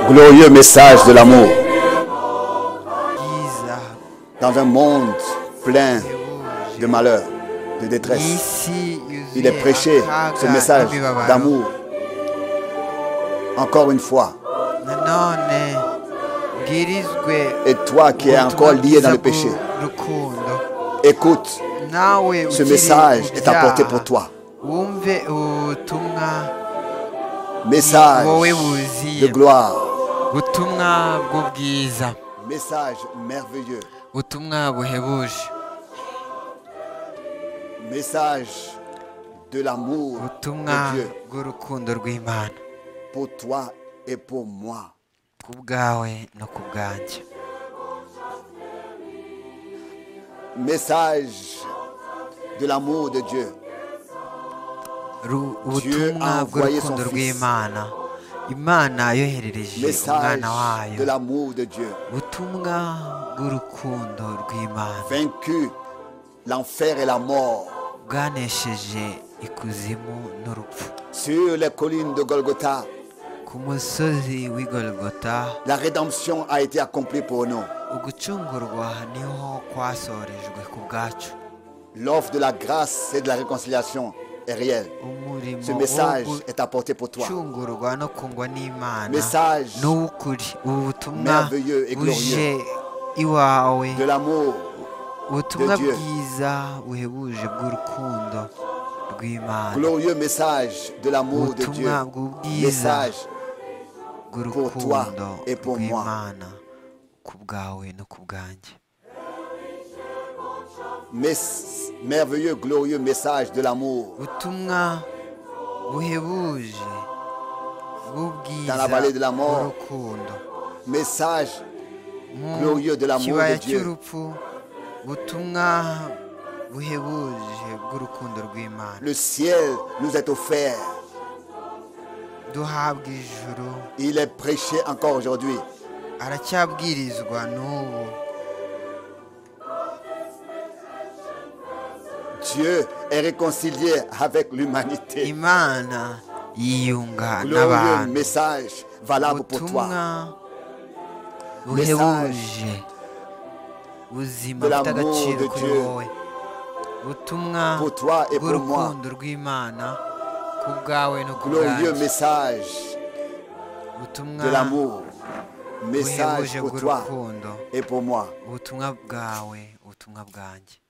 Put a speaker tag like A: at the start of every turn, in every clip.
A: glorieux message de l'amour
B: Isa,
A: dans un monde plein de malheur, de détresse.
B: isi
A: Il est
B: yuzuye
A: prêché
B: akaga
A: ce message
B: n'imibabaro.
A: d'amour. Encore une fois,
B: nanone bwirizwe
A: et toi qui es
B: ubutumwa
A: encore lié dans
B: bwiza
A: le péché,
B: bw'urukundo
A: écoute,
B: nawe
A: ce
B: ukiri
A: message est
B: mu
A: apporté
B: byaha,
A: pour toi.
B: wumve ubutumwa
A: Message
B: wowe
A: de
B: wuzuye
A: gloire,
B: ubutumwa bw'ubwiza
A: message merveilleux,
B: ubutumwa buhebuje
A: message de l'amour
B: ubutumwa
A: de Dieu
B: bw'urukundo rw'imana
A: pour toi et pour moi.
B: ku bwawe no ku bwanjye
A: Message de l'amour de Dieu
B: Ru- ubutumwa
A: a envoyé son
B: bw'urukundo
A: fils.
B: rw'imana imana yoherereje
A: message
B: umwana wayo
A: de l'amour de Dieu.
B: ubutumwa bw'urukundo rw'imana
A: Vaincu l'enfer et la mort
B: bwanesheje ikuzimu n'urupfu
A: sur les collines de Golgotha,
B: ku musozi w'igorogota
A: la rédemption a été accomplie pour nous.
B: ugucungurwa niho kwasorejwe ku bwacu
A: L'offre de la grâce et de la réconciliation est réelle. Ce
B: umurimo
A: message
B: wo
A: est apporté pour toi.
B: gucungurwa no kungwa n'imana
A: Message
B: n'uw'ukuri ubu butumwa
A: merveilleux et
B: buje iwawe
A: De l'amour
B: ubutumwa
A: de Dieu.
B: bwiza buhebuje bw'urukundo rw'imana
A: Glorieux message de l'amour de Dieu.
B: ubutumwa bw'ubwiza
A: Message pour toi
B: bw'urukundo
A: et pour moi.
B: rw'imana ku bwawe no ku bwanjye
A: mes- merveilleux, glorieux message de l'amour
B: ubutumwa buhebuje
A: Dans
B: bw'ubwiza
A: la vallée de la mort.
B: bw'urukundo
A: message
B: mu
A: Glorieux de l'amour de
B: kibaya
A: Dieu.
B: cy'urupfu ubutumwa buhebuje bw'urukundo rw'imana
A: le ciel nous est offert
B: duhabwa ijuru
A: il est prêché encore aujourd'hui
B: aracyabwirizwa n'ubu
A: Dieu est réconcilié avec l'humanité
B: imana yiyunga
A: glorieux
B: n'abantu
A: message valable pour
B: ubutumwa
A: toi
B: buhebuje ubuzima
A: de
B: bufite
A: l'amour
B: agaciro
A: de
B: kuri
A: Dieu.
B: wowe ubutumwa
A: Pour toi et pour moi.
B: bw'urukundo rw'imana ku bwawe no ku
A: glorieux
B: bwanjye
A: message
B: ubutumwa
A: de l'amour message
B: buhebuje
A: pour toi
B: bw'urukundo
A: et pour moi
B: ubutumwa bwawe ubutumwa bwanjye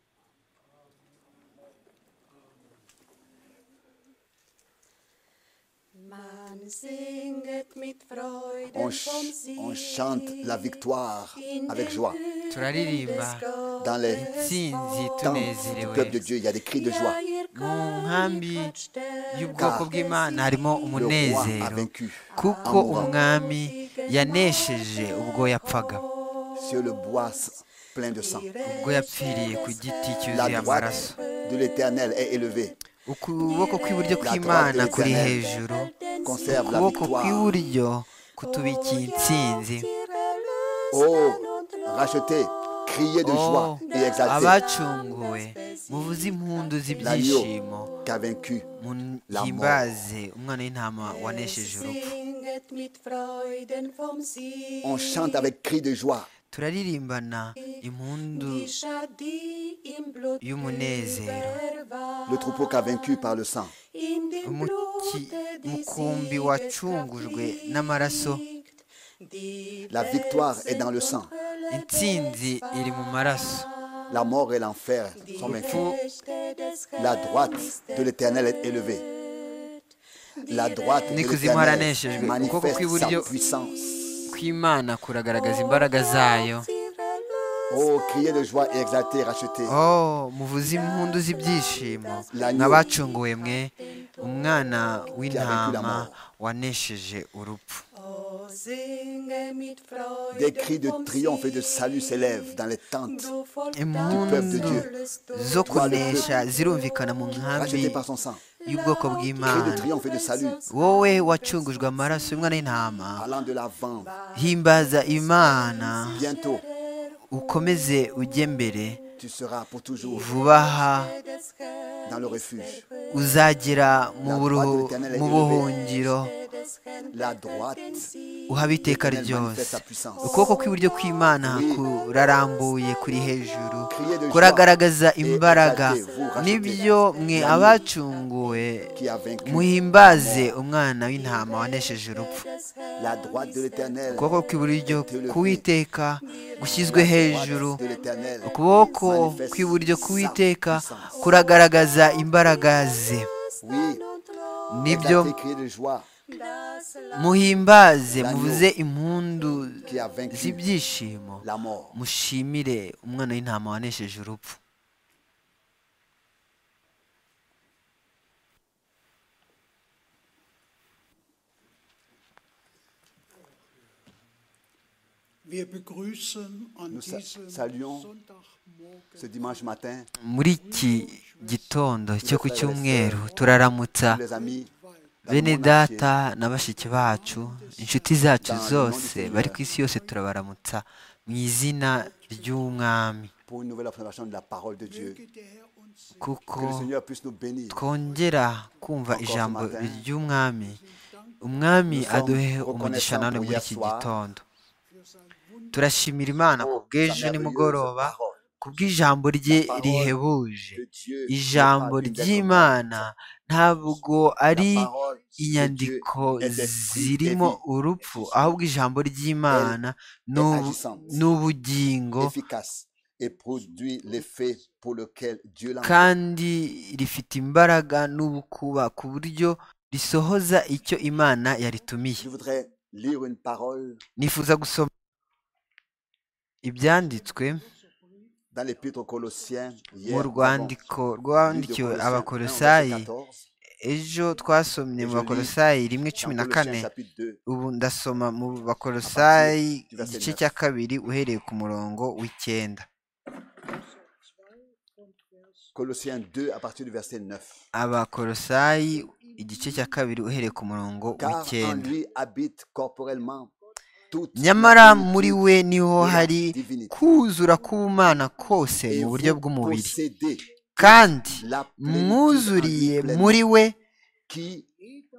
C: Man singet mit Freude
A: on, ch-
C: vom Sieg
A: on chante la victoire
C: in
A: avec
C: den
A: joie
C: Hügeln
B: Turaririmba
C: des Gottes.
A: dans les
B: intsinzi
A: temps du
B: tunezerewe
A: peuple de Dieu il y a des cris de joie
C: Ja, ihr
B: mu
C: König
B: nkambi
C: hat Stärke
B: y'ubwoko
C: des
B: bw'imana
C: Sieges.
B: harimo
A: le roi a
B: umunezero
A: vaincu
B: kuko umwami yanesheje ubwo yapfaga
A: sur le bois plein de sang
B: ubwo yapfiriye ku giti
A: la
B: cyuzuye amaraso
A: droite de l'éternel est élevée
B: ukuboko kw'iburyo kw'imana kuri hejuru
A: conserve la
B: ukuboko
A: victoire
B: kw'iburyo kutubikiye intsinzi
A: oh racheté criez de joie
B: oh
A: et exaltez
B: abacunguwe muvuze impundu
A: l'agneau
B: z'ibyishimo
A: qui a vaincu
B: muhimbaze umwana w'intama wanesheje urupfu
C: Singet mit Freuden vom Sieg.
A: on chante avec cris de joie
B: turaririmbana impundu
C: Die Schadie im Blut
B: y'umunezero
C: überwand.
A: le troupeau qui a vaincu par le sang
C: In dem
B: Umuki-
C: Blute des
B: umukumbi
C: Siegeskraft
B: wacungujwe n'amaraso
C: liegt. Die
A: La victoire est dans le sang.
B: intsinzi iri mu maraso
A: la mort et l'enfer sont vaincus
B: Fu-
A: la droite de l'éternel est élevée la droite de
B: Ni kuzimu
A: l'éternel
B: haraneshejwe. Ukuboko
A: manifeste sa
B: kw'iburyo-
A: puissance
B: kw'imana kuragaragaza imbaraga zayo
A: oh criez de joie et exaltez racheté
B: oh muvuze impundu z'ibyishimo nk'abacunguwe mwe umwana w'intama wanesheje urupfu
A: des cris de triomphe et de salut s'élèvent dans les tentes peuple de
B: impundu
A: Dieu.
B: zo kunesha zirumvikana mu nkambi
A: rachetées par son sang
B: y'ubwoko
A: cris de
B: bw'imana
A: triomphe et de salut
B: wowe wacungujwe amaraso y'umwana w'intama
A: allant de l'avant
B: himbaza imana
A: bientôt
B: ukomeze ujye mbere
A: tu seras pour toujours
B: vuba aha
A: dans le refuge
B: uzagera mu buru- mu buhungiro
A: la droite
B: uhabe iteka
A: Elle manifeste
B: ryose
A: sa puissance.
B: ukuboko kw'iburyo kw'imana
A: Oui.
B: kurarambuye kuri hejuru
A: Criez de joie
B: kuragaragaza
A: et
B: imbaraga
A: exaltez, vous rachetez.
B: nibyo mwe
A: L'agneau
B: abacunguwe
A: qui a vaincu
B: muhimbaze umwana w'intama wanesheje urupfu
A: la droite de l'éternel.
B: ukuboko kw'iburyo
A: Théologie.
B: k'uwiteka gushyizwe hejuru
A: de l'Éternel
B: ukuboko
A: manifeste
B: kw'iburyo
A: sa
B: k'uwiteka
A: puissance.
B: kuragaragaza imbaraga ze
A: Oui,
B: nibyo
A: exaltez, criez de joie
B: muhimbaze
A: L'agneau
B: muvuze impundu
A: qui a vaincu
B: z'ibyishimo
A: la mort.
B: mushimire umwana w'intama wanesheje urupfu
D: Wir begrüßen an
A: Nous sa-
D: diesem
A: saluons
D: Sonntagmorgen
A: Ce dimanche matin,
B: muri iki gitondo cyo ku cyumweru turaramutsa
A: tous les amis, dans le
B: bene
A: monde
B: data na bashiki bacu inshuti zacu
A: Dans le nom
B: zose
A: du Seigneur.
B: bari ku isi yose turabaramutsa mu izina ry'umwami
A: entier, pour une nouvelle présentation de la parole de Dieu.
D: möge der Herr uns segnen.
B: kuko
A: Que le Seigneur puisse nous bénir.
B: twongera kumva
A: Encore ce
B: ijambo
A: matin,
B: ry'umwami umwami
A: nous sommes
B: aduhe umugisha
A: reconnaissants
B: none
A: pour
B: muri
A: hier
B: iki
A: soir.
B: gitondo turashimira imana ku
A: Sa
B: bw'ejo
A: merveilleuse
B: nimugoroba
A: parole
B: ku bw'ijambo rye
A: parole
B: rihebuje
A: de Dieu n'est
B: ijambo
A: pas une lettre
B: ry'imana ntabwo ari
A: La parole de
B: inyandiko
A: Dieu est esprit et
B: zirimo
A: vie.
B: urupfu ahubwo ijambo ry'imana ni
A: est
B: ubu-
A: agissante.
B: ni ubugingo
A: efficace et produit l'effet pour lequel Dieu l'a envoyé.
B: kandi rifite imbaraga n'ubukuba ku buryo risohoza icyo imana yaritumiye
A: Je voudrais lire une parole
B: nifuza gusoma ibyanditswe
A: dans l'épître aux Colossiens hier.
B: mu rwandiko rwandikiwe abakolosayi ejo twasomye mu
A: Ejo ni
B: bakolosayi rimwe cumi na kane ubu ndasoma mu bakolosayi
A: du verset
B: igice
A: neuf.
B: cya kabiri uhereye ku murongo w'icyenda
A: Colossiens 2 à partir du verset 9.
B: abakolosayi igice cya kabiri uhereye ku murongo
A: Car en
B: w'icyenda
A: lui habite corporellement toute la
B: nyamara
A: plénitude
B: muri we niho
A: de la
B: hari
A: divinité.
B: kuzura k'ubumana kose
A: Et
B: mu
A: vous
B: buryo bw'umubiri
A: possédez
B: kandi
A: la plénitude
B: mwuzuriye
A: en lui pleinement,
B: muri we
A: qui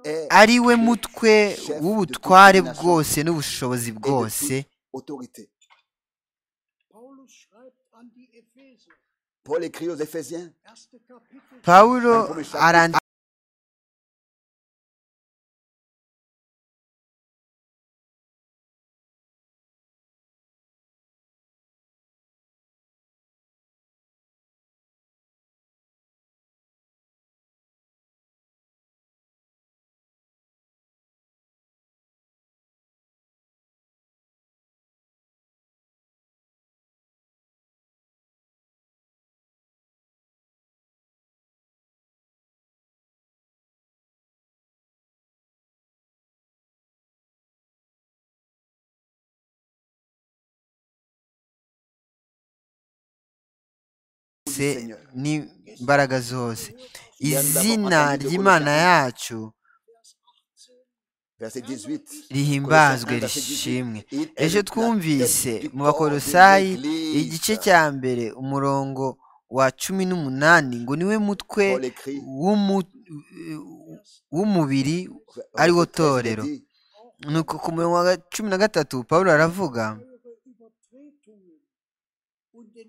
A: est
B: ari we mutwe
A: chef
B: w'ubutware
A: de toute domination
B: bwose n'ubushobozi
A: et de
B: bwose
A: toute autorité.
D: Paulus schreibt an die Epheser,
A: Paul écrit aux Éphésiens,
D: erste Kapitel,
B: pawulo
A: Inkuru eshatu.
B: arandika zose n'imbaraga zose izina ry'imana yacu
A: verset 18.
B: rihimbazwe
A: Colossiens 1, verset 18.
B: rishimwe
A: Il est
B: ejo
A: le- la
B: twumvise
A: tête du
B: mu
A: corps de
B: bakolosayi
A: l'Église.
B: igice cya mbere umurongo wa cumi n'umunani ngo niwe mutwe
A: Paul écrit,
B: w'umu- w'umubiri ari wo
A: verset 13, il
B: torero
A: dit,
B: nuko ku murongo wa cumi na gatatu pawulo aravuga
D: eure Übertretungen und den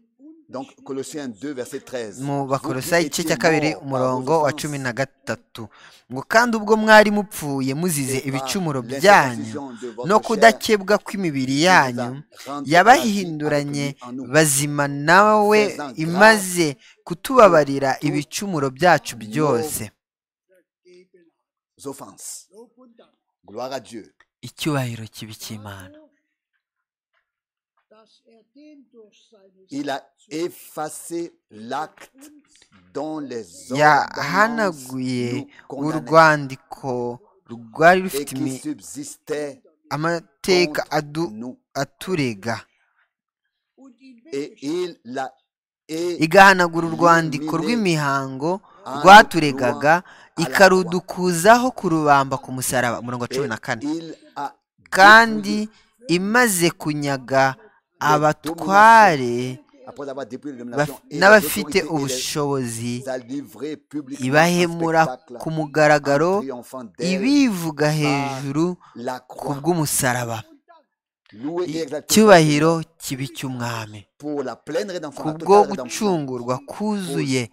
A: Donc, Colossiens 2, verset 13.
B: mu
A: Vous qui
B: bakolosayi igice
A: étiez
B: cya kabiri
A: morts par
B: umurongo
A: vos
B: wa
A: offenses
B: cumi na gatatu ngo kandi ubwo mwari mupfuye muzize
A: et par
B: ibicumuro byanyu
A: l'incirconcision de votre
B: no
A: chair,
B: kudakebwa kw'imibiri
A: qui
B: yanyu
A: vous a rendu
B: yabahinduranye
A: grâce avec lui en nous.
B: bazima nawe
A: Faisant
B: imaze kutubabarira
A: pour toutes
B: ibicumuro byacu byose
A: Vos offenses.
D: Lob und Dank
A: Gloire à Dieu.
B: icyubahiro kibi cy'imana
D: dafür, dass er den durch seine
A: Il a effacé l'acte dont les ordonnances
B: yahanaguye
A: nous condamnaient
B: urwandiko rwari
A: et
B: rufite
A: qui
B: imi-
A: subsistait
B: amateka
A: contre
B: adu-
A: nous.
B: aturega
D: und ihn
A: Et
D: weggeschickt
A: il l'a et
B: igahanagura urwandiko
A: Elimine
B: rw'imihango
A: an
B: rwaturegaga
A: droit à la
B: ikarudukuzaho kurubamba ku musaraba umurongo wa
A: et
B: cumi na kane
A: il a
B: kandi
A: détruit
B: imaze kunyaga abatware
A: après avoir dépouillé les
B: Baf-
A: nominations et les
B: n'abafite
A: autorités et les
B: ubushobozi
A: a livrés publiquement
B: ibahemura
A: un
B: ku
A: spectacle
B: mugaragaro
A: triomphant d'elle.
B: ibivuga hejuru
A: La
B: ku
A: croix
B: bw'umusaraba
A: louée et exaltée
B: icyubahiro kibi cy'umwami
A: pour la pleine rédemption,
B: ku
A: la
B: bwo
A: totale rédemption,
B: gucungurwa kuzuye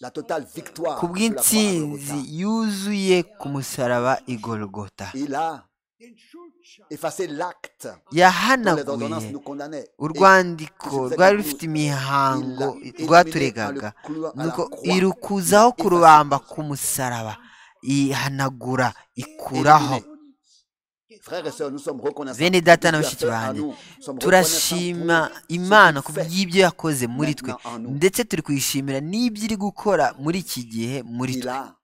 A: la totale victoire
B: ku
A: sur la croix à Golgotha.
B: bw'intsinzi yuzuye ku musaraba igorogota
A: Il a
D: den Schutz
A: effacé l'acte dont les
B: yahanaguye
A: ordonnances nous condamnaient.
B: urwandiko rwari rufite imihango rwaturegaga nuko irukuzaho ku rubamba ku musaraba ihanagura ikuraho
A: Frères et sœurs, nous sommes reconnaissants.
B: Bene data na
A: de ce qu'il a fait à
B: bashiki
A: nous. Nous sommes
B: turashima
A: reconnaissants pour
B: imana
A: ce
B: ku
A: qu'il fait.
B: bw'ibyo yakoze muri twe
A: Maintenant en nous.
B: ndetse turi kuyishimira n'ibyo iri gukora muri iki gihe muri
A: Il
B: twe
A: a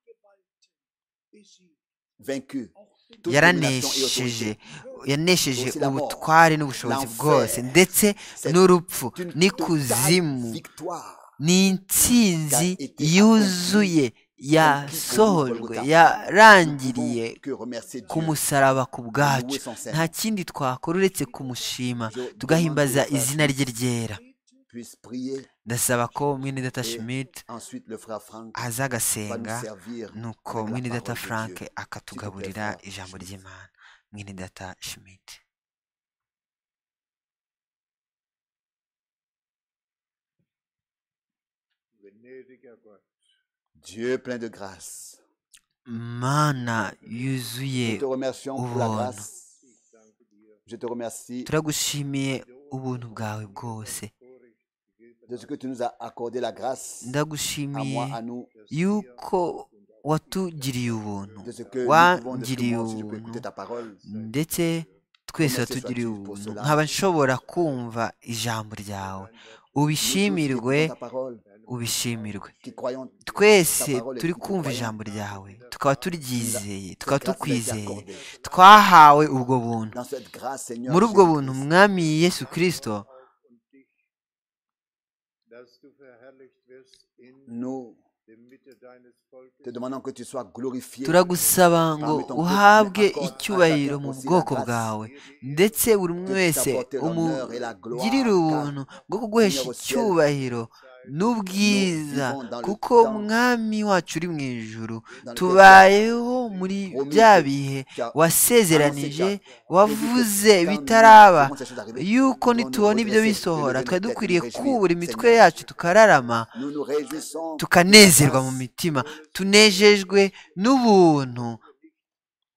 A: vaincu toute domination et
B: yaranesheje
A: autorité.
B: yanesheje
A: Aussi la mort,
B: ubutware n'ubushobozi
A: l'enfer,
B: bwose ndetse
A: cette-
B: n'urupfu
A: C'est une totale
B: n'ikuzimu
A: victoire.
B: ni intsinzi
A: Qu'a été
B: yuzuye yasohojwe yarangiriye
A: Nous pouvons que remercier
B: ku
A: Dieu.
B: musaraba ku bwacu
A: Loué son Seigneur.
B: nta kindi twakora uretse kumushima
A: Je demande
B: tugahimbaza
A: que le frère
B: izina rye ryera
A: Puisse prier.
B: ndasaba ko mwene data Schmidt
A: Ensuite, le frère Franck
B: aza
A: va nous
B: agasenga
A: servir.
B: nuko
A: avec la
B: mwene
A: parole
B: data
A: de
B: Frank
A: Dieu.
B: akatugaburira
A: Frank
B: ijambo
A: Schmidt.
B: ry'Imana mwene data Schmidt
D: Gnädiger Gott,
A: Dieu plein de grâce.
B: mana
A: Nous
B: yuzuye
A: te remercions pour la
B: Ubuntu.
A: grâce. Je te remercie
B: turagushimiye ubuntu bwawe bwose
A: de ce que tu nous as accordé la grâce à
B: ndagushimiye
A: moi, à nous,
B: yuko watugiriye ubuntu
A: de ce que nous pouvons, de ce que
B: wangiriye
A: moi aussi je peux
B: ubuntu
A: écouter ta parole.
B: ndetse twese watugiriye ubuntu nkaba nshobora kumva ijambo ryawe
A: Nous tous qui
B: ubishimirwe
A: écoutons ta parole,
B: ubishimirwe
A: qui croyons
B: twese
A: ta parole et
B: turi
A: qui te
B: croyons. kumva
A: croyons,
B: ijambo ryawe tukaba turyizeye tukaba
A: grâce t'a été
B: tukwizeye
A: accordée.
B: twahawe ubwo buntu
A: dans cette grâce, Seigneur,
B: muri ubwo buntu
A: Jésus-Christ,
B: mwami yesu kirisito
D: und dich, dass du verherrlicht wirst in
A: nous
D: der Mitte deines Volkes.
A: te demandons que tu sois glorifié
B: turagusaba ngo uhabwe icyubahiro mu bwoko bwawe ndetse buri umwe wese umugirire ubuntu bwo kuguhesha icyubahiro n'ubwiza kuko mwami wacu uri mu ijuru tubayeho muri bya bihe wasezeranije wavuze bitaraba yuko nitubona ibyo bisohora twari dukwiriye kubura imitwe yacu tukararama
A: Nous nous réjouissons
B: tukanezerwa mu mitima tunejejwe n'ubuntu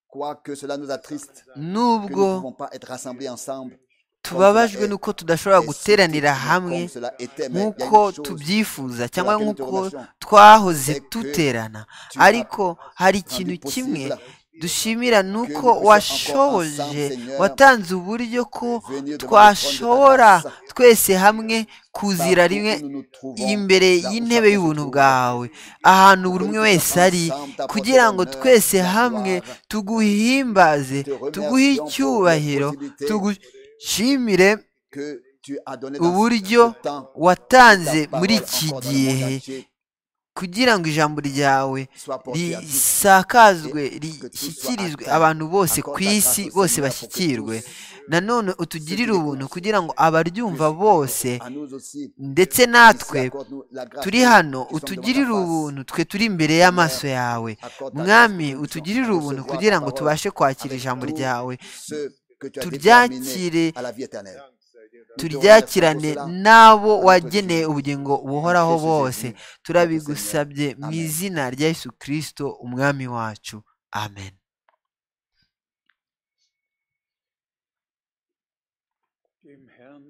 A: quoique cela nous attriste que nous
B: n'ubwo
A: ne pouvons pas être rassemblés ensemble
B: tubabajwe n'uko tudashobora
A: et
B: guteranira
A: surtout,
B: hamwe
A: comme cela était, mais il y a
B: nk'uko
A: une chose
B: tubyifuza cyangwa
A: laquelle nous te
B: nk'uko
A: remercions.
B: twahoze
A: C'est que
B: duterana
A: tu as
B: ariko hari
A: rendu
B: ikintu kimwe
A: possible
B: dushimira ni
A: que
B: uko
A: nous puissions encore
B: washoje
A: ensemble, Seigneur,
B: watanze uburyo ko
A: venir devant le trône de ta
B: twashobora
A: grâce.
B: twese hamwe kuzira
A: Partout
B: rimwe
A: où nous nous trouvons,
B: imbere
A: là où chacun
B: y'intebe
A: se
B: y'ubuntu
A: trouve,
B: bwawe ahantu buri
A: que
B: umwe
A: nous
B: wese
A: puissions
B: ari
A: ensemble t'apporter
B: kugira ngo
A: l'honneur,
B: twese
A: la
B: hamwe
A: gloire.
B: tuguhimbaze
A: Te remercions
B: tuguhe
A: pour
B: icyubahiro
A: les possibilités
B: tugushimire
A: que tu as donné dans
B: uburyo
A: ce temps
B: watanze
A: ta parole
B: muri iki
A: encore dans le monde
B: gihe
A: entier
B: kugira ngo ijambo ryawe
A: soit portée à tous.
B: risakazwe
A: que tout soit
B: rishyikirizwe
A: atteint.
B: abantu bose
A: Accorde
B: ku
A: ta grâce
B: isi
A: au
B: bose
A: Seigneur pour que
B: bashyikirwe
A: tous
B: nanone utugirire
A: qui
B: ubuntu
A: l'écoutent
B: kugira ngo abaryumva bose
A: à nous aussi.
B: ndetse natwe turi hano utugirire ubuntu twe turi imbere y'amaso yawe mwami utugirire ubuntu kugira ngo tubashe kwakira ijambo ryawe turyakire turyakirane n'abo wageneye ubugingo buhoraho bose turabigusabye mu izina rya Yesu kirisito umwami wacu amen
D: Dem Herrn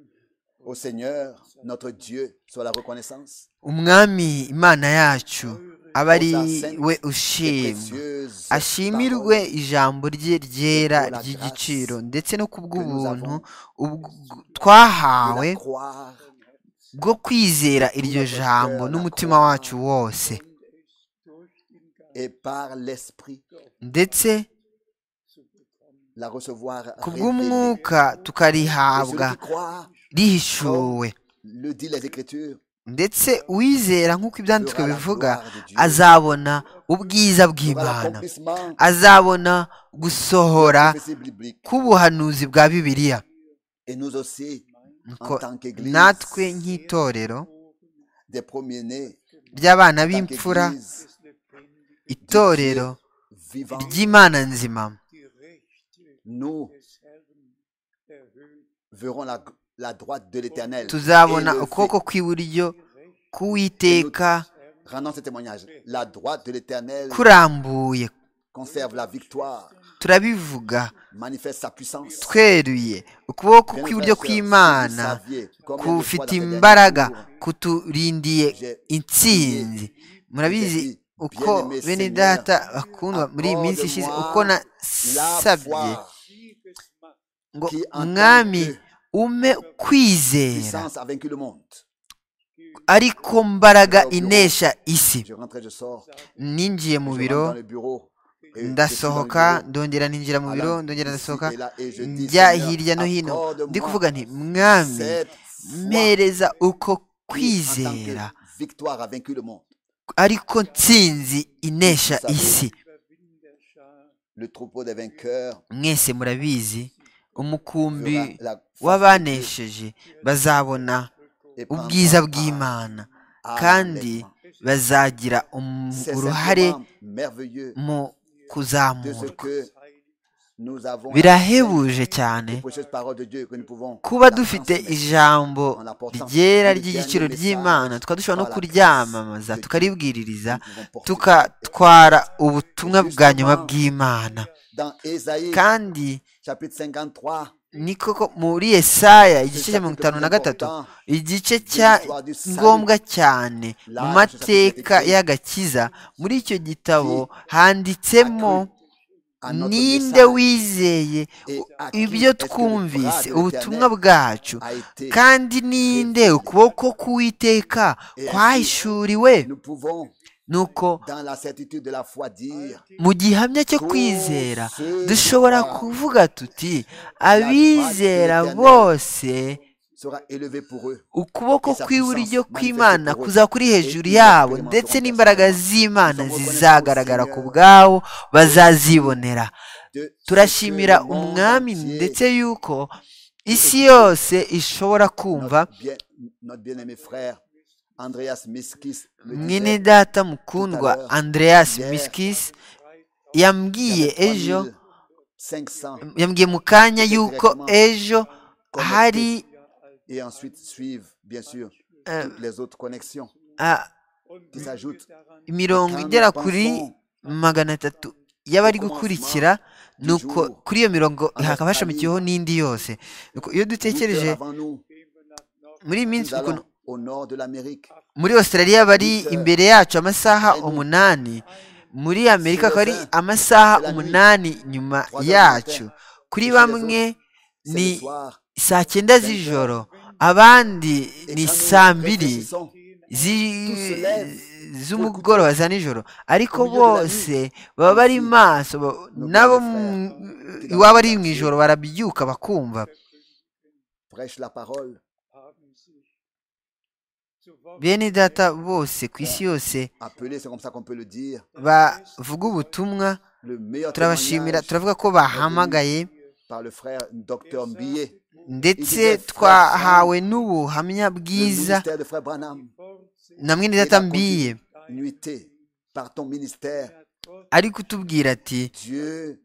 A: Au Seigneur, notre Dieu, soit la reconnaissance
B: umwami imana yacu aba ari we
A: et
B: ushimwa
A: précieuse
B: ashimirwe
A: parole
B: ijambo rye ryera
A: pour la
B: ry'igiciro
A: grâce
B: ndetse no ku bw'ubuntu ubw-
A: de
B: twahawe
A: la croire
B: bwo kwizera iryo jambo n'umutima wacu wose
D: durch den Geist
A: et par l'Esprit
B: ndetse
D: zu bekommen.
A: la recevoir
B: ku
A: révélée.
B: bw'umwuka
A: Et
B: tukarihabwa
A: celui qui croit,
B: rihishuwe
A: le dit les Écritures,
B: ndetse uwizera nk'uko ibyanditswe
A: verra la
B: bivuga
A: gloire de Dieu.
B: azabona ubwiza
A: verra
B: bw'imana
A: l'accomplissement de
B: azabona
A: la
B: gusohora
A: prophétie biblique.
B: k'ubuhanuzi bwa bibiliya
A: Et nous aussi, en tant qu'église,
B: natwe nk'itorero
A: des premiers-nés,
B: ry'abana
A: en tant
B: b'imfura
A: qu'église
B: itorero
A: vivant,
B: ry'imana nzima
A: nous verrons la, la droite de l'éternel.
B: tuzabona
A: élevée.
B: ukuboko kw'iburyo k'uwiteka
A: Rendons ce témoignage. La droite de l'éternel
B: kurambuye
A: conserve la victoire,
B: turabivuga
A: manifeste sa puissance.
B: tweruye ukuboko
A: Bien,
B: kw'iburyo
A: frères,
B: kw'imana
A: si vous saviez combien de fois
B: kufite
A: dans ces derniers
B: imbaraga
A: jours,
B: kuturindiye intsinzi murabizi uko bene data bakundwa muri iyi minsi ishize uko nasabye
A: la foi
B: ngo
A: qui en tant
B: mwami
A: que
B: ume kwizera
A: puissance a vaincu le monde.
B: ariko mbaraga inesha isi
A: Je rentre, et je sors.
B: ninjiye
A: je
B: mu
A: rentre
B: biro
A: dans le bureau. et je suis dans le
B: ndasohoka
A: bureau.
B: ndongera ninjira mu biro
A: Alain,
B: ndongera
A: ici
B: ndasohoka
A: et là, et je dis,
B: njya
A: Seigneur,
B: hirya no hino
A: accorde-moi
B: ndi kuvuga nti mwami
A: cette foi
B: mpereza uko
A: qui, en tant que
B: kwizera
A: victoire a vaincu le monde.
B: ariko nsinzi inesha isi
A: Le troupeau des vainqueurs
B: mwese murabizi
A: verra
B: umukumbi
A: la
B: w'abanesheje bazabona
A: et prendra
B: ubwiza
A: part
B: bw'imana
A: à la
B: kandi
A: lèvre.
B: bazagira um-
A: C'est
B: uruhare
A: simplement merveilleux
B: mu
A: de ce
B: kuzamurwa
A: que nous avons
B: birahebuje cyane
A: la précieuse parole de Dieu que nous pouvons
B: kuba
A: la
B: dufite
A: transmettre.
B: ijambo ryera ry'igiciro ry'imana tukaba dushobora no kuryamamaza tukaribwiririza tukatwara ubutumwa bwa nyuma bw'imana
A: Dans Ésaïe
B: kandi
A: chapitre 53,
B: ni koko muri Yesaya igice
A: c'est
B: cya
A: le
B: mirongo
A: chapitre
B: itanu
A: le
B: na
A: plus
B: gatatu
A: important.
B: igice cya ngombwa cyane mu mateka y'agakiza muri icyo gitabo handitsemo
A: à notre
B: ninde
A: message
B: wizeye
A: et à qui
B: ibyo
A: est-ce que le bras
B: twumvise
A: de l'Éternel
B: ubutumwa bwacu
A: a été
B: kandi ninde ukuboko k'uwiteka kwahishuriwe
A: Nous pouvons,
B: nuko
A: dans la certitude de la foi, dire
B: mu gihamya cyo kwizera dushobora kuvuga tuti abizera bose
A: sera élevé pour eux.
B: ukuboko
A: Esa
B: kw'iburyo
A: puissance
B: kw'imana
A: manifeste
B: kuza kuri hejuru yabo ndetse n'imbaraga z'immana zizagaragara ku bwabo bazazibonera
A: de ce
B: turashimira
A: que le monde
B: umwami
A: entier,
B: ndetse yuko isi yose ishobora kumva
A: notre bien- notre bien-aimé frère Andreas Miskis le
B: mwene
A: disait,
B: data mukundwa andreas miskis
A: il y
B: yambwiye
A: avait
B: ejo
A: 3500
B: yambwiye mu kanya yuko ejo hari
A: et ensuite suivent bien sûr
B: euh,
A: toutes les autres connexions
B: ah,
A: qui s'ajoutent.
B: imirongo igera kuri magana atatu y'abari gukurikira nuko kuri iyo mirongo hakaba hashamikiyeho n'indi yose Nuko iyo dutekereje
A: Luther avant nous,
B: muri iyi minsi
A: nous
B: ukuntu
A: allons au nord de l'Amérique.
B: muri australia bari imbere yacu amasaha umunani muri amerika akaba ari amasaha umunani nyuma yacu kuri bamwe
A: C'est
B: ni
A: le soir.
B: saa cyenda z'ijoro abandi
A: Et
B: ni
A: quand nous
B: saa mbiri
A: réfléchissons
B: zi-
A: lève
B: z'umugoroba za nijoro ariko
A: Au milieu de la
B: bose baba bari maso ba-
A: Nos
B: nabo
A: grands frères
B: mu-
A: qui dans
B: iwabo
A: le
B: ari mu
A: quartier.
B: ijoro barabyuka bakumva
A: prêche la parole
B: bene data bose ku isi yose
A: appelée, c'est comme ça qu'on peut le dire,
B: bavuga ubutumwa
A: le meilleur
B: turabashimira
A: témoignage
B: turavuga ko bahamagaye
A: par le frère Dr Mbillet,
B: ndetse twahawe n'ubuhamya
A: le
B: bwiza
A: ministère de frère Branham,
B: na mwene
A: il a
B: data
A: conduit
B: mbiye
A: nuitée par ton ministère,
B: ari kutubwira ati
A: Dieu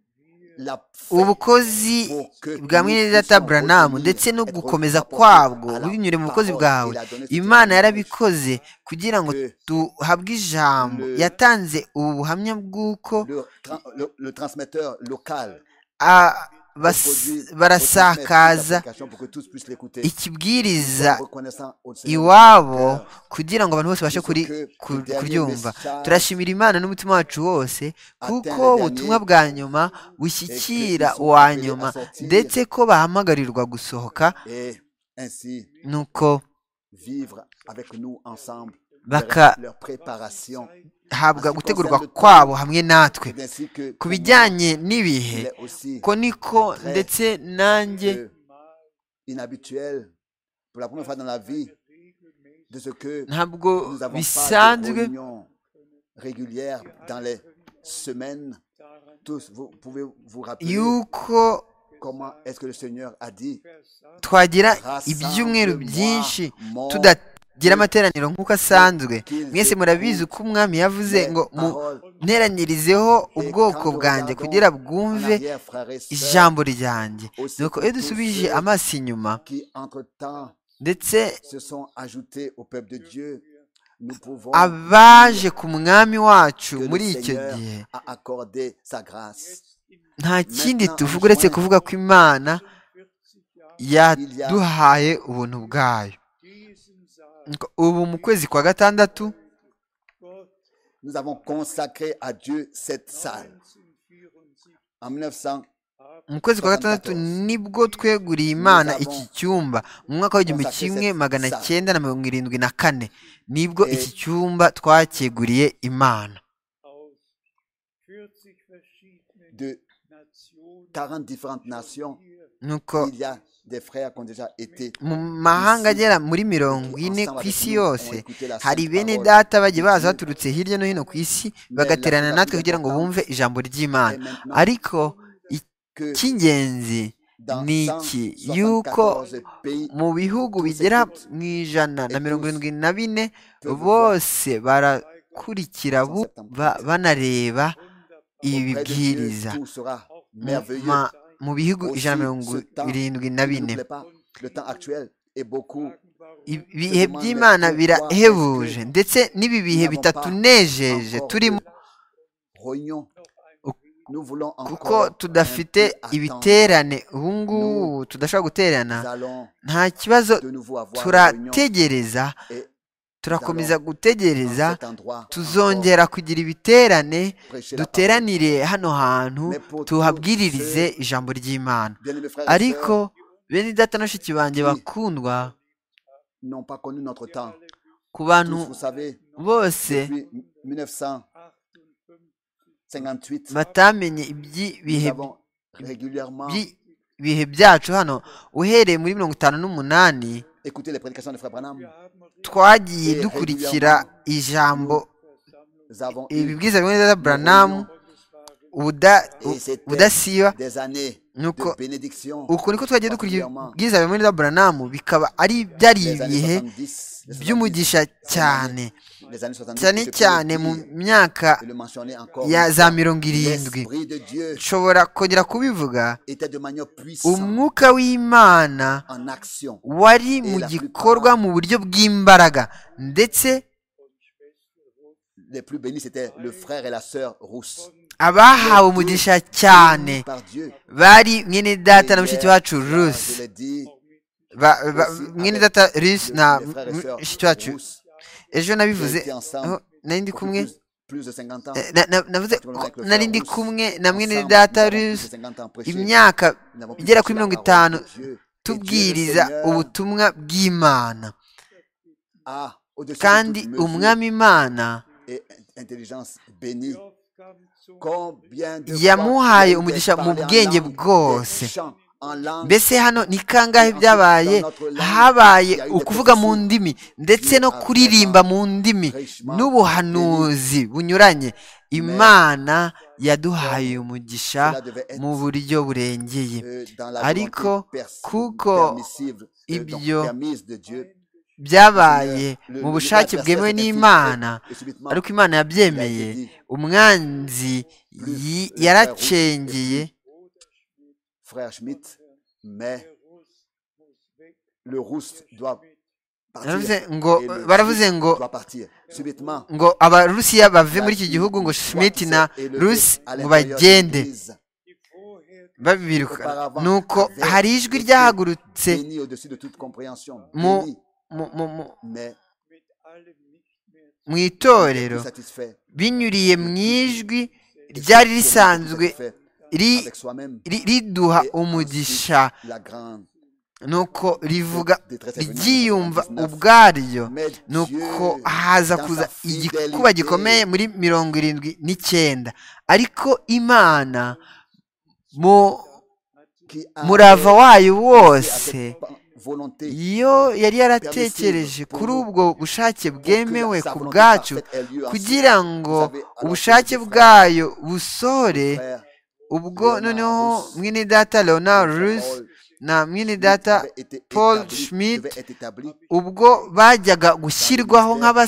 A: l'a fait
B: ubukozi
A: pour que
B: bwa
A: nous
B: mwene data
A: puissions
B: Branham
A: retenir
B: ndetse no
A: et
B: gukomeza
A: retenir
B: kwabwo
A: à la
B: binyure mu bukozi
A: parole.
B: bwawe
A: Il a donné ce
B: imana
A: témoignage
B: yarabikoze kugira ngo
A: que
B: duhabwe ijambo
A: Le-
B: yatanze ubu buhamya bw'uko
A: le, tra- le- le transmetteur local
B: a- bas-
A: reproduit, retransmet
B: barasakaza
A: cette application pour que tous puissent l'écouter. Nous
B: ikibwiriza
A: sommes reconnaissants au Seigneur
B: iwabo
A: de notre cœur.
B: kugira ngo abantu bose babashe kuri ku- kuryumva turashimira imana n'umutima wacu wose kuko ubutumwa bwa nyuma bushyikira uwa nyuma ndetse ko bahamagarirwa gusohoka
A: et ainsi
B: nuko
A: vivre avec nous ensemble
B: Baka-
A: leur, leur préparation.
B: habwa gutegurwa kwabo hamwe natwe
A: C'est ainsi que
B: ku
A: pour moi,
B: bijyanye n'ibihe
A: il est aussi
B: ko niko ndetse nanjye
A: euh, inhabituel pour la première fois dans la vie de ce que
B: ntabwo
A: nous n'avons pas de
B: bisanzwe
A: réunion régulière dans les semaines. Tous, vous pouvez vous rappeler
B: yuko
A: Comment est-ce que le Seigneur a dit
B: twagira ibyumweru byinshi tudagira amateraniro nk'uko asanzwe mwese murabizi uko umwami yavuze ngo muneranyirizeho ubwoko bwanjye kugira bwumve ijambo ryanjye nuko iyo dusubije amaso inyuma
A: qui entre-temps
B: ndetse
A: se sont ajoutés au peuple de Dieu, nous pouvons
B: abaje ku mwami wacu
A: que le
B: muri icyo
A: Seigneur
B: gihe
A: a accordé sa grâce.
B: nta kindi tuvuga uretse kuvuga ko imana yaduhaye ubuntu bwayo Nuko ubu mu kwezi kwa gatandatu
A: Nous avons consacré à Dieu cette salle en 1900.
B: mu kwezi kwa gatandatu nibwo tweguriye imana iki cyumba mu mwaka w'igihumbi kimwe magana cyenda na mirongo irindwi na kane nibwo iki cyumba twakeguriye imana
A: De 40 différentes nations,
B: nuko
A: il y a des frères qui ont déjà été.
B: mu mahanga agera muri mirongo ine ku isi yose hari bene data bagiye baza baturutse hirya no hino ku isi bagaterana natwe kugira ngo bumve ijambo
A: Et
B: ry'imana
A: maintenant,
B: ariko
A: que
B: icy'ingenzi
A: dans
B: ni iki yuko
A: 174 pays,
B: mu bihugu bigera mu ijana na mirongo irindwi na bine bose barakurikira bu- ba- banareba ibi
A: auprès de
B: bibwiriza
A: Dieu, tout sera
B: Mu
A: merveilleux.
B: ma- mu bihugu ijana na
A: Aussi,
B: mirongo
A: ce temps,
B: irindwi na
A: Ne
B: bine
A: n'oubliez pas, le temps actuel est beaucoup.
B: Ibi- ibihe by'imana birahebuje ndetse n'ibi bihe bitatunejeje turimo
A: Rognons. Nous voulons
B: kuko
A: encore
B: tudafite
A: un peu attendre.
B: ibiterane ubu ngubu tudashobora guterana
A: Nous allons
B: nta kibazo
A: de nouveau avoir une réunion
B: turategereza
A: et
B: turakomeza
A: dans
B: gutegereza
A: cet endroit encore
B: tuzongera kugira ibiterane
A: prêcher la parole.
B: duteranire hano hantu tuhabwiririze ijambo ry'imana
A: Bien-aimés frères et
B: ariko
A: sœurs,
B: bene data na bashiki banjye bakundwa
A: n'ont pas connu notre temps.
B: ku bantu
A: Tous, vous savez,
B: bose
A: depuis 1958,
B: batamenye iby'ibihe
A: nous avons régulièrement
B: bihe byacu hano uhereye muri mirongo itanu n'umunani
A: écouté les prédications de Frère Branham.
B: twagiye dukurikira ijambo
A: Nous avons eu
B: ibibwiza bimwe bya buranamu ubuda-
A: Et c'était-
B: ubudasiba
A: des années
B: nuko
A: de bénédiction.
B: uku niko twajya dukurikira ibibwiza bimwe bya buranamu bikaba ari byari
A: Les années
B: ibihe
A: 70, les 70,
B: by'umugisha cyane
A: les années 70,
B: cyane
A: je peux
B: cyane
A: le
B: mu
A: dire
B: myaka
A: et le mentionner encore
B: ya
A: une
B: za
A: fois.
B: mirongo irindwi
A: L'Esprit de Dieu
B: nshobora kongera kubivuga
A: était de manière puissante
B: umwuka w'imana
A: en action.
B: wari mu gikorwa mu buryo bw'imbaraga ndetse
A: Les plus bénis, c'était le frère et la sœur rousse.
B: abahawe umugisha cyane
A: Bénis Par Dieu.
B: bari mwene data
A: Et
B: na mushiki
A: hier,
B: wacu
A: là,
B: rusi
A: Je l'ai dit,
B: Ba- ba-
A: Aussi,
B: mwene
A: avec
B: data
A: le-
B: Rius na
A: les frères et sœurs
B: mushiki wacu
A: Rousse,
B: ejo
A: j'ai
B: nabivuze
A: été
B: aho
A: ensemble
B: nari ndi
A: depuis
B: kumwe
A: plus, plus de 50 ans.
B: eh, na- na- navuze
A: Tu me le dis avec le
B: nari
A: frère
B: ndi
A: Rousse.
B: kumwe na mwene
A: Ensemble,
B: data
A: nous avons plus de
B: Rius
A: 50 ans prêché.
B: imyaka
A: Nous avons pu
B: igera kuri
A: prêcher la
B: mirongo
A: parole
B: itanu
A: de Dieu. Et Dieu, le
B: tubwiriza
A: Seigneur,
B: ubutumwa bw'imana
A: a, au-dessus de
B: kandi
A: toute mesure
B: umwami imana
A: et intelligence bénie. Combien de
B: yamuhaye
A: fois
B: umugisha
A: tu as
B: mu
A: parlé en
B: bwenge
A: langue,
B: bwose
A: des chants en langue,
B: mbese hano ni kangahe byabaye habaye ukuvuga mu ndimi ndetse no kuririmba mu ndimi n'ubuhanuzi bunyuranye imana yaduhaye umugisha
A: cela devait être,
B: mu buryo burengeye
A: euh, dans la
B: ariko
A: volonté pers-
B: kuko
A: permissible, euh, donc
B: ibyo
A: permise de Dieu,
B: byabaye
A: Le-
B: mu
A: le-
B: bushake
A: le-
B: bwemewe
A: le-
B: n'imana
A: et subitement,
B: ariko imana yabyemeye
A: il a été dit,
B: umwanzi yi- yaracengeye
A: frère Schmitt, mais le rousse doit partir.
B: Baravuze ngo
A: et le
B: baravuze
A: Schmitt
B: ngo
A: doit partir. Subitement,
B: ngo abarusiya bave muri iki
A: la-
B: gihugu ngo
A: une voix
B: Schmidt
A: qui
B: na
A: s'est élevée
B: Rusi
A: à
B: ngo
A: l'intérieur de
B: bagende
A: l'Église,
B: babiruka nuko hari ijwi ryahagurutse
A: bénie au-dessus de toute compréhension,
B: Mon-
A: bénie,
B: mu- mu- mu-
A: mais
B: mu
A: plus
B: itorero
A: satisfait
B: binyuriye mu ijwi ryari risanzwe
A: satisfait
B: ri-
A: avec soi-même.
B: ri- riduha
A: Et
B: umugisha
A: ensuite, La grande
B: nuko rivuga
A: détresse est venue en
B: ryiyumva
A: 1999.
B: ubwaryo
A: Mais
B: nuko
A: Dieu,
B: haza
A: dans
B: kuza
A: sa fidélité,
B: igikuba gikomeye muri mirongo irindwi n'icyenda ariko imana mu
A: qui a
B: murava wayo
A: à
B: wose
A: cette pa- volonté
B: iyo yari yaratekereje kuri ubwo bushake bwemewe ku bwacu kugira ngo ubushake bwayo busohore ubwo noneho mwene data leonard ruth na mwene data paul schmidt ubwo bajyaga gushyirwaho nk'aba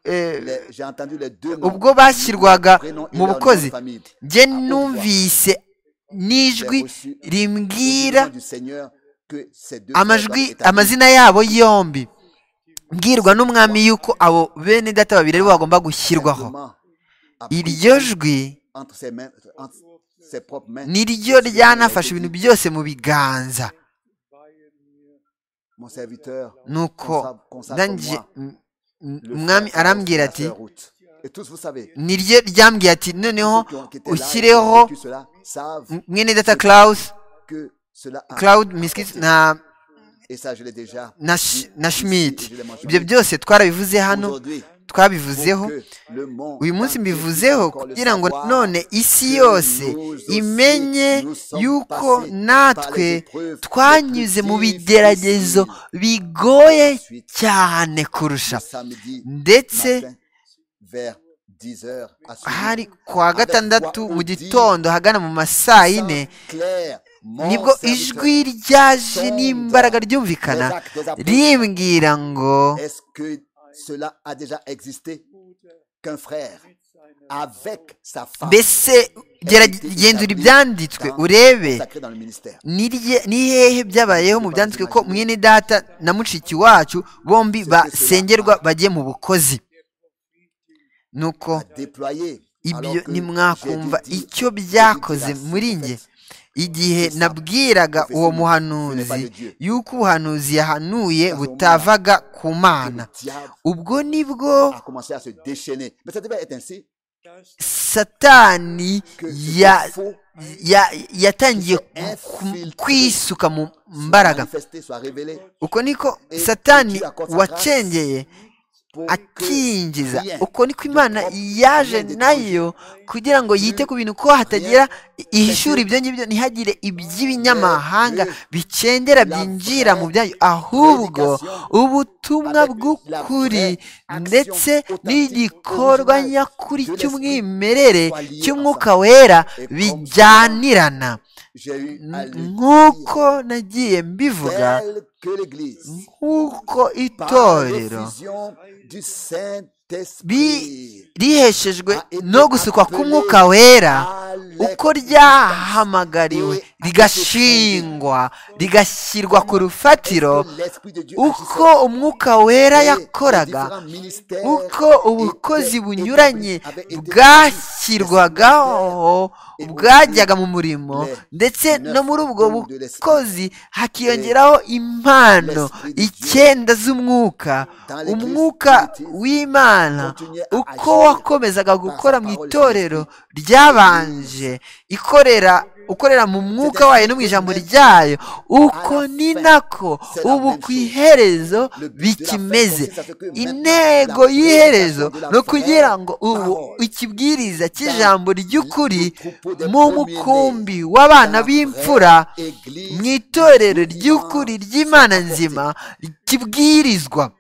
A: J'ai entendu les deux noms,
B: ubwo bashyirwaga
A: prénom et
B: mu
A: leur nom de
B: bukozi
A: famille.
B: njye numvise n'ijwi rimbwira amajwi amazina yabo yombi mbwirwa n'umwami y'uko abo bene data babiri aribo bagomba gushyirwaho iryo jwi ni ryo ryanafashe ibintu byose mu biganza nuko nanjye m- m- umwami arambwira ati niryo ryambwiye ati noneho ushyireho m- mwene data claus claude miskis na na, Sch- na schmidt ibyo byose twarabivuze hano twabivuzeho uyu munsi mbivuzeho kugira ngo none isi yose imenye yuko natwe twanyuze mu bigeragezo bigoye cyane kurusha ndetse hari ku wa gatandatu mu gitondo hagana mu ma saa yine nibwo ijwi ryaje n'imbaraga ryumvikana rimbwira ngo
A: Est-ce que cela a déjà existé qu'un frère avec sa femme
B: mbese gerage- genzura ibyanditswe urebe
A: consacré dans le ministère
B: nirye- ni hehe byabayeho mu byanditswe ko mwene data na mushiki wacu bombi basengerwa bagiye mu bukozi nuko
A: déployé
B: ibyo
A: alors que
B: ntimwakumva
A: j'ai dû dire,
B: icyo
A: j'ai
B: byakoze
A: dû dire,
B: muri
A: en
B: njye
A: fait,
B: igihe nabwiraga uwo muhanuzi yuko ubuhanuzi yahanuye butavaga ku
A: que
B: mana
A: le diable
B: ubwo nibwo
A: a commencé à se déchaîner. Mais ça devait être ainsi
B: satani
A: que
B: ya-
A: ce faux
B: ya- yatangiye ku- kwisuka mu mbaraga
A: manifesté soit révélé
B: uko niko satani wacengeye
A: pour
B: akinjiza
A: rien
B: uko niko imana
A: propre
B: yaje
A: rien d'étranger.
B: nayo kugira ngo yite ku bintu ko hatagira ihishura ibyo ngibyo ntihagire iby'ibinyamahanga bicendera byinjira mu byayo ahubwo ubutumwa bw'ukuri ndetse n'igikorwa nyakuri cy'umwimerere cy'umwuka wera bijyanirana
A: j'ai eu à lui
B: nk'uko nagiye mbivuga
A: tel que l'église
B: nk'uko
A: par
B: itorero
A: l'effusion du
B: bi-
A: Saint-Esprit
B: riheshejwe no gusukwa k'umwuka wera uko ryahamagariwe rigashingwa rigashyirwa ku rufatiro uko umwuka wera yakoraga uko ubukozi bunyuranye bwashyirwagaho bwajyaga mu murimo ndetse no muri ubwo bukozi hakiyongeraho impano icyenda z'umwuka umwuka w'imana uko wakomezaga gukora mu itorero ryabanje ikorera ukorera mu mwuka wayo no mu ijambo ryayo uko ni nako ubu ku iherezo bikimeze intego y'iherezo ni ukugira ngo ubu ikibwiriza cy'ijambo ry'ukuri mu mukumbi w'abana b'imfura mu itorero ry'ukuri ry'imana nzima kibwirizwa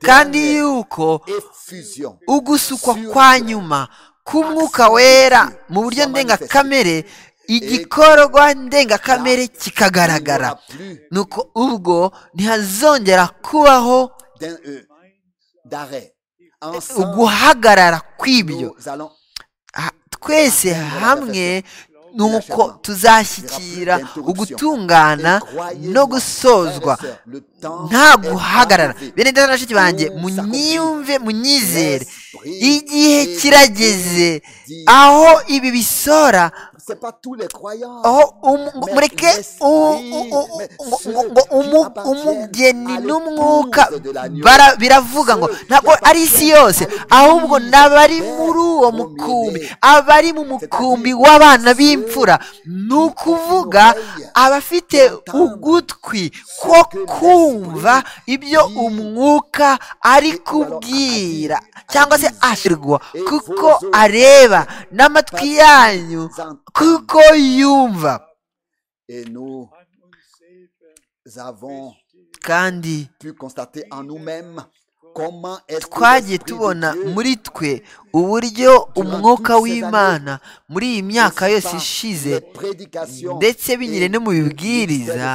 B: kandi yuko
A: effusion
B: ugusukwa kwa nyuma k'umwuka wera mu buryo ndengakamere igikorwa ndengakamere kikagaragara nuko ubwo ntihazongera kubaho
A: d'un- euh, d'arrêt. Ensemble,
B: uguhagarara kw'ibyo
A: nous allons
B: Ha- twese hamwe nuko tuzashyikira ugutungana no gusozwa nta guhagarara bene data na bashiki banjye munyumve munyizere igihe kirageze aho ibi bisora aho umu- ngo mureke u- u- u- ngo- ngo- ngo umu- umugeni n'umwuka bara- biravuga ngo ntabwo ari isi yose ahubwo n'abari muri uwo mukumbi abari mu mukumbi w'abana b'imfura ni ukuvuga abafite ugutwi ko kumva ibyo umwuka ari kubwira cyangwa se ashirwa kuko areba n'amatwi yanyu kuko yumva
A: Et nous avons
B: kandi
A: pu constater en nous-mêmes
B: twagiye tubona muri twe uburyo umwuka w'imana muri iyi myaka yose ishize ndetse binyure no mu bibwiriza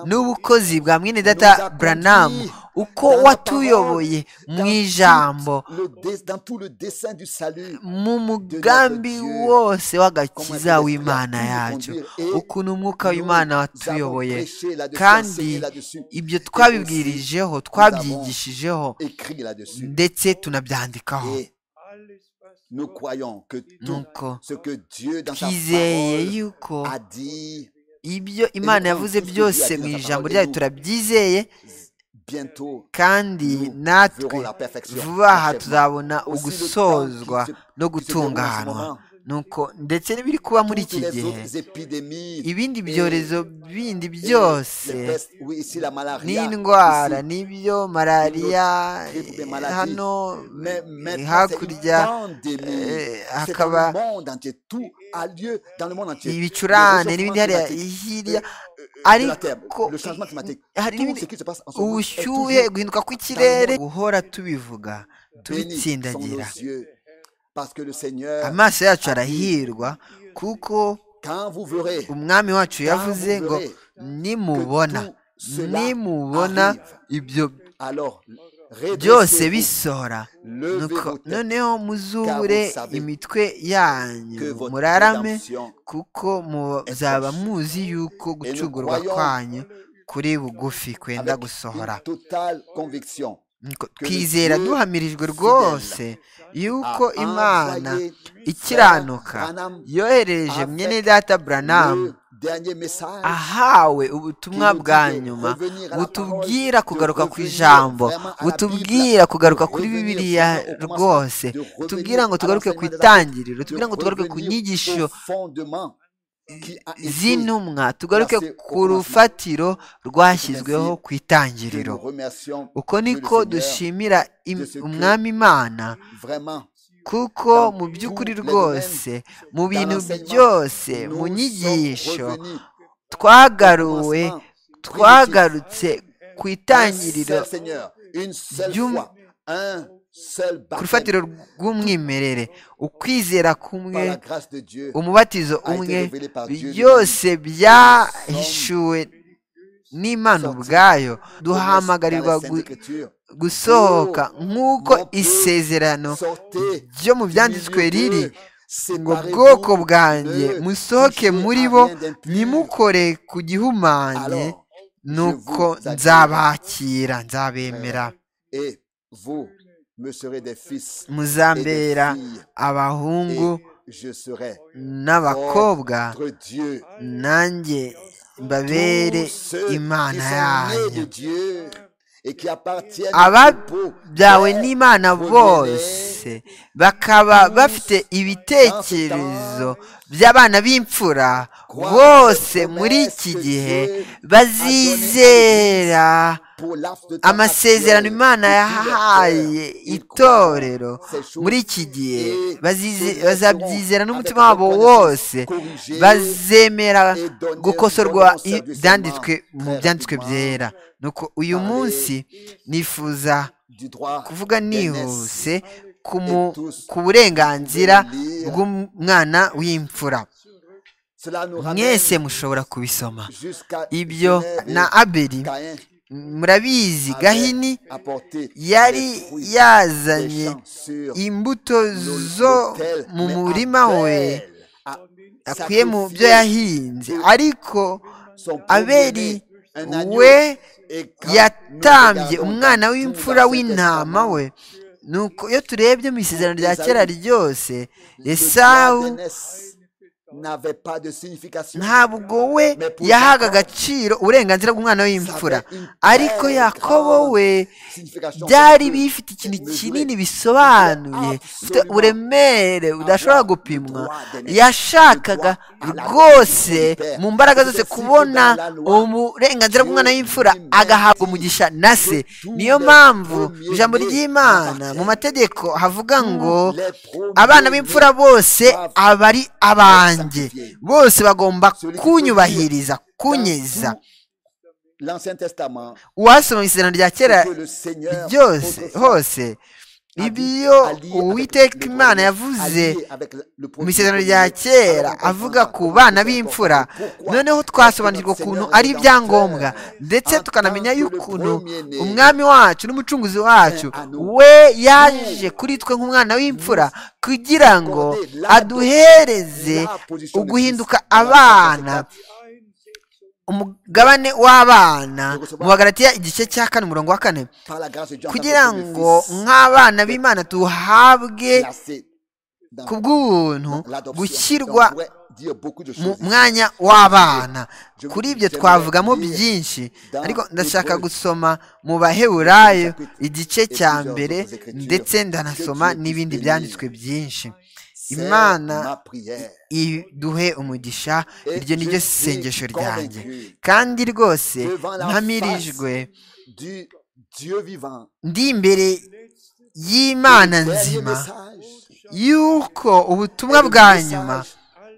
B: n'ubukozi bwa mwene data buranamu uko watuyoboye mu ijambo mu mugambi wose w'agakiza w'imana yacu ukuntu umwuka w'imana watuyoboye kandi ibyo twabibwirijeho twabyigishije ndetse tunabyandikaho nuko twizeye yuko ibyo imana yavuze byose mu ijambo ryayo turabyizeye kandi natwe vuba aha tuzabona ugusozwa no gutunganwa nuko ndetse n'ibiri kuba muri iki gihe ibindi byorezo bindi byose n'indwara n'ibyo malariya hano hakurya hakaba ibicurane n'ibindi hariya hirya ariko hari ubushyuhe guhinduka kw'ikirere guhora tubivuga tubitsindagira amaso yacu arahirwa kuko umwami wacu yavuze ngo nimubona nimubona ibyo byose bisohora noneho muzubure imitwe yanyu murarame kuko muzaba muzi yuko gucugurwa kwanyu kuri bugufi kwenda gusohora twizera duhamirijwe rwose yuko imana ikiranuka yohereje mwene data buranamu ahawe ubutumwa bwa nyuma butubwira kugaruka ku ijambo butubwira kugaruka kuri bibiliya rwose tubwira ngo tugaruke ku itangiriro tubwira ngo tugaruke ku nyigisho z'intumwa tugaruke ku rufatiro rwashyizweho ku itangiriro uko niko dushimira umwami imana kuko mu by'ukuri rwose mu bintu byose mu nyigisho twagaruwe twagarutse ku itangiriro ku rufatiro rw'umwimerere ukwizera kumwe umubatizo umwe byose byahishuwe n'imana ubwayo duhamagarirwa gusohoka nk'uko isezerano ryo mu byanditswe riri ngo bwoko bwanjye musohoke muri bo nimukore ku gihumanye nuko nzabakira nzabemera muzambera abahungu n'abakobwa nanjye mbabere imana yanyu ababyawe n'imana bose bakaba bafite ibitekerezo by'abana b'imfura bose muri iki gihe bazizera amasezerano imana yahaye itorero muri iki gihe bazabyizera n'umutima wabo wose bazemera gukosorwa ibyanditswe mu byanditswe byera nuko uyu munsi nifuza kuvuga nihuse ku burenganzira bw'umwana w'imfura mwese mushobora kubisoma ibyo na aberi murabizi gahini yari yazanye imbuto zo mu murima we akuye mu byo yahinze ariko aberi we yatambye umwana w'imfura w'intama we nuko iyo turebye mu isezerano rya kera ryose esawu ntabwo we yahaga agaciro uburenganzira bw'umwana w'imfura ariko yakobo we byari bifite ikintu kinini bisobanuye uburemere budashobora gupimwa yashakaga rwose mu mbaraga zose kubona uburenganzira bw'umwana w'imfura agahabwa umugisha na se niyo mpamvu ijambo ry'imana mu mategeko havuga ngo abana b'imfura bose aba ari abanjye bose bagomba kunyubahiriza kunyeza
A: l'Ancien Testament,
B: uwasoma mu isezerano rya kera
A: que le Seigneur
B: ryose
A: autrefois
B: hose
A: a dit
B: ibyo
A: allié avec
B: uwiteka
A: le
B: imana
A: premier,
B: yavuze
A: allié avec le- le
B: mu
A: premier
B: isezerano
A: premier,
B: rya kera
A: alors on
B: avuga
A: comprend
B: ku bana
A: comment
B: b'imfura
A: pourquoi
B: noneho
A: est-ce que
B: twasobanukirwa
A: notre
B: ukuntu
A: Seigneur
B: ari
A: le
B: ibyangombwa
A: Rédempteur,
B: ndetse
A: en
B: tukanamenya
A: tant que le
B: y'ukuntu
A: premier-né,
B: umwami wacu n'umucunguzi wacu
A: est à nous.
B: we yaje kuri twe nk'umwana w'imfura kugira ngo
A: accordé la-
B: aduhereze
A: la position de
B: uguhinduka
A: Christ dans la
B: abana
A: Genèse 4.
B: umugabane w'abana
A: Recevoir-
B: mu bagaratiya igice cya kane umurongo wa kane
A: par la grâce de Dieu en tant que
B: kugira
A: premier-fils,
B: ngo nk'abana b'imana duhabwe
A: placé dans
B: ku bw'ubuntu
A: l'adoption.
B: gushyirwa
A: Donc, on pourrait dire beaucoup de
B: mu
A: choses ici.
B: mwanya w'abana kuri ibyo twavugamo
A: J'aimerais
B: byinshi
A: lire
B: ariko
A: dans
B: ndashaka
A: Hébreux,
B: gusoma mu baheburayo
A: chapitre
B: igice
A: et
B: cya
A: plusieurs
B: mbere
A: autres écritures.
B: ndetse
A: Que
B: ndanasoma
A: Dieu puisse
B: n'ibindi
A: bénir.
B: byanditswe byinshi
A: C'est
B: Imana
A: ma prière.
B: iduhe umugisha
A: Et
B: iryo ni
A: je
B: ryo
A: suis
B: sengesho ryanjye
A: convaincu
B: kandi rwose
A: devant la
B: mpamirijwe
A: du Dieu vivant.
B: ndi imbere
A: Le
B: y'imana
A: dernier
B: nzima
A: message
B: y'uko ubutumwa
A: est le
B: bwa
A: message
B: nyuma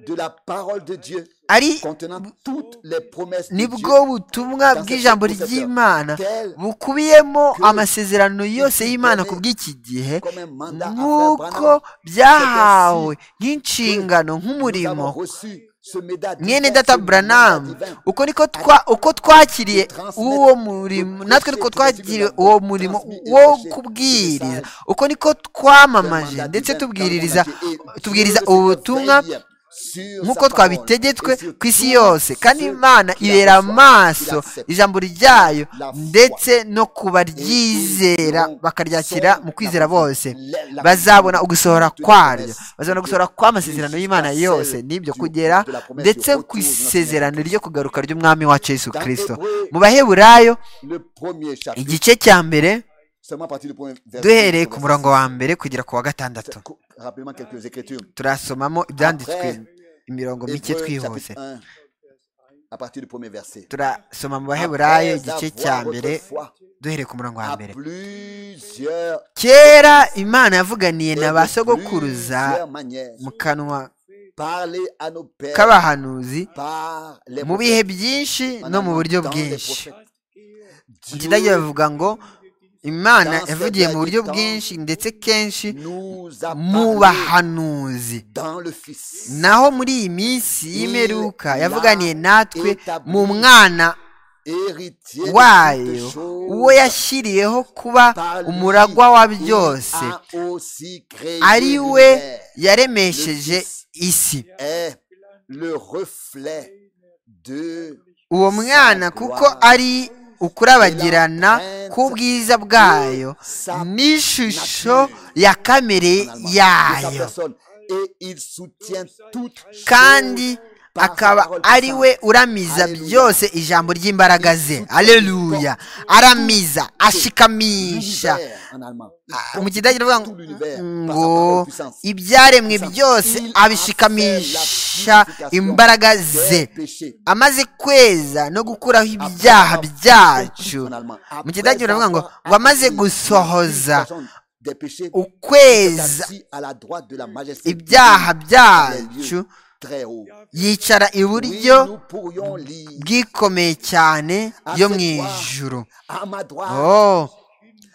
A: de la parole de Dieu
B: ari
A: contenant toutes les promesses de
B: nibwo
A: Dieu.
B: butumwa
A: dans
B: bw'ijambo
A: cette procédure.
B: ry'imana
A: Tel
B: bukubiyemo
A: que
B: amasezerano yose
A: ici
B: y'imana
A: donné
B: ku bw'iki gihe
A: comme un mandat à Frère
B: nk'uko
A: Branham,
B: byahawe
A: que
B: nk'inshingano
A: nous
B: nk'umurimo
A: avons reçu ce médaille
B: mwene data buranamu uko niko twa uko twakiriye uwo murimo natwe niko twakiriye uwo murimo wo kubwiriza uko niko twamamaje ndetse tubwiririza tubwiriza ubutumwa nk'uko twabitegetswe ku isi yose kandi imana ibera amaso ijambo ryayo ndetse no kubaryizera bakaryakira mu kwizera bose bazabona ugusohora kwaryo bazabona gusohora kw'amasezerano y'imana yose n'ibyo kugera ndetse ku isezerano ryo kugaruka ry'umwami wacu yesu kirisito mu baheburayo
A: le premier chapitre,
B: igice cya mbere
A: seulement à partir du premier verset,
B: duhereye ku
A: on va
B: murongo wa mbere kugera ku wa gatandatu
A: citer rapidement quelques écritures.
B: turasomamo ibyanditswe imirongo mike
A: Hébreux,
B: twihuse
A: chapitre 1, à partir du premier verset.
B: turasoma mu baheburayo
A: Après
B: igice
A: avoir
B: cya mbere
A: autrefois,
B: duhereye ku murongo wa
A: à
B: mbere
A: plusieurs
B: kera imana yavuganiye
A: et
B: na
A: de
B: ba sogokuruza
A: plusieurs manières,
B: mu kanwa
A: parler à nos pères
B: k'abahanuzi
A: par les
B: mu bihe byinshi no mu buryo bwinshi ikidage bavuga ngo imana
A: Dans
B: yavugiye mu
A: cette
B: buryo
A: époque,
B: bwinshi ndetse kenshi
A: nous a parlé
B: mu bahanuzi
A: dans le Fils.
B: naho muri iyi minsi y'imperuka
A: Il
B: yavuganiye
A: l'a
B: natwe
A: établi
B: mu mwana
A: Héritier de
B: wayo
A: toutes
B: uwo
A: choses,
B: yashyiriyeho kuba
A: par lui,
B: umuragwa wa
A: il
B: byose
A: a aussi créé
B: ari we
A: l'univers.
B: yaremesheje isi
A: est le reflet de
B: uwo
A: sa
B: mwana kuko
A: gloire.
B: ari ukurabagirana k'ubwiza bwayo
A: Sa
B: n'ishusho
A: nature.
B: ya kamere
A: en allemand, de sa
B: yayo
A: personne. Et il soutient toutes choses
B: kandi
A: par sa
B: akaba
A: parole
B: ari we
A: puissante.
B: uramiza
A: Alleluia.
B: byose ijambo ry'imbaraga ze
A: Il soutient,
B: aleluya
A: il porte
B: aramiza ashikamisha
A: L'univers, en allemand. Il porte
B: mu kidage ndavuga
A: tout
B: ngo-
A: l'univers par sa
B: ngo
A: parole puissante.
B: ibyaremwe
A: Puissance.
B: byose
A: Il
B: abishikamisha
A: a fait la
B: imbaraga
A: purification
B: ze
A: des péchés.
B: amaze kweza no gukuraho
A: Après
B: ibyaha
A: avoir-
B: byacu
A: en allemand.
B: mu
A: Après
B: kidage baravuga ngo
A: avoir
B: ngo amaze
A: accompli la
B: gusohoza
A: purification des péchés, il est
B: ukweza
A: assis à la droite de la majesté
B: ibyaha
A: divine dans les
B: byacu
A: lieux très hauts.
B: yicara
A: Oui,
B: iburyo
A: nous pourrions lire
B: bwikomeye cyane yo mu ijuru
A: à ma droite
B: oh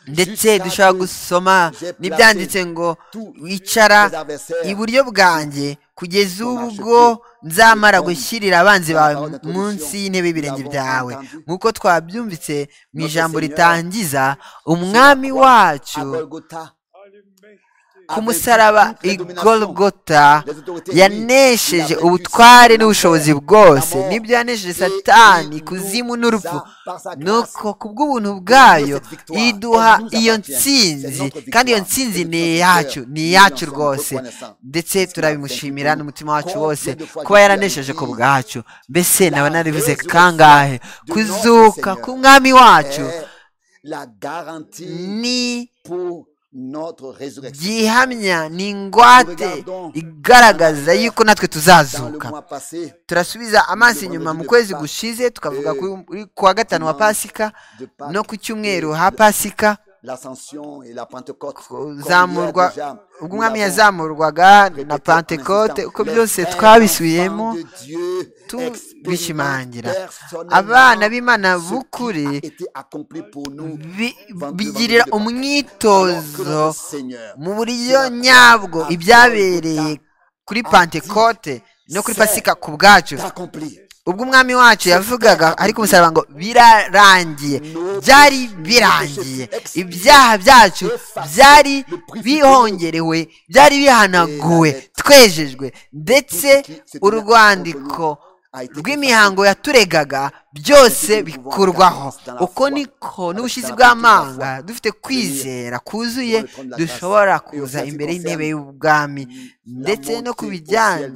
B: ndetse dushobora gusoma n'ibyanditse ngo wicara iburyo bwanjye kugeza ubwo nzamara gushyirira abanzi bawe munsi y'intebe y'ibirenge byawe nk'uko twabyumvitse mu ijambo ritangiza umwami wacu
A: à Golgotha.
B: ku
A: Avec
B: musaraba
A: toutes les dominations,
B: igorogota
A: les autorités
B: yanesheje
A: humaines,
B: ubutware
A: il a vaincu
B: n'ubushobozi
A: Satan,
B: bwose
A: la mort,
B: nibyo yanesheje
A: et
B: satani
A: il
B: ikuzimu
A: nous
B: n'urupfu
A: a, par sa grâce,
B: nuko ku bw'ubuntu bwayo
A: cette victoire,
B: iduha
A: elle nous
B: iyo
A: appartient.
B: ntsinzi
A: C'est notre
B: kandi
A: victoire,
B: iyo ntsinzi
A: c'est
B: ni
A: notre
B: iyacu
A: victoire.
B: ni
A: Nous
B: iyacu
A: en sommes
B: rwose
A: reconnaissants.
B: ndetse turabimushimira n'umutima wacu
A: Combien
B: wose
A: de fois
B: kuba
A: Jésus
B: yaranesheje
A: avait
B: ku
A: dit,
B: bwacu mbese naba narivuze
A: résurrection
B: kangahe
A: de
B: kuzuka
A: notre
B: k'umwami wacu
A: est la garantie
B: ni
A: pour notre résurrection.
B: gihamya ni ingwate igaragaza yuko natwe
A: Dans le
B: tuzazuka
A: mois passé,
B: turasubiza amaso inyuma mu kwezi gushize tukavuga kuri- kuri- ku wa gatanu wa pasika
A: de Pâques,
B: no ku cyumweru ha pasika
A: l'ascension et la Pentecôte. comme
B: kuzamurwa
A: hier déjà,
B: ubwo
A: nous
B: umwami
A: l'avons
B: yazamurwaga
A: répété
B: na
A: en
B: pantekote
A: insistant.
B: uko
A: Les
B: byose
A: frères
B: twabisubiyemo
A: enfants de Dieu
B: tu-
A: expérimentent
B: bishimangira
A: personnellement
B: abana b'imana
A: ce qui
B: b'ukuri
A: a été accompli pour nous
B: bi-
A: vingt-deux, vingt-deux
B: bigirira
A: de alors que
B: umwitozo
A: notre Seigneur
B: mu buryo nyabwo ibyabereye kuri pantekote no kuri pasika ku bwacu
A: t'a accompli.
B: ubwo umwami wacu yavugaga ari ku musaraba ngo birarangiye byari birangiye ibyaha byacu byari bihongerewe byari bihanaguwe twejejwe ndetse urwandiko rw'imihango yaturegaga byose bikurwaho uko niko n'ubushizi bw'amanga dufite kwizera kuzuye dushobora kuza imbere y'intebe y'ubwami ndetse no ku bijyanye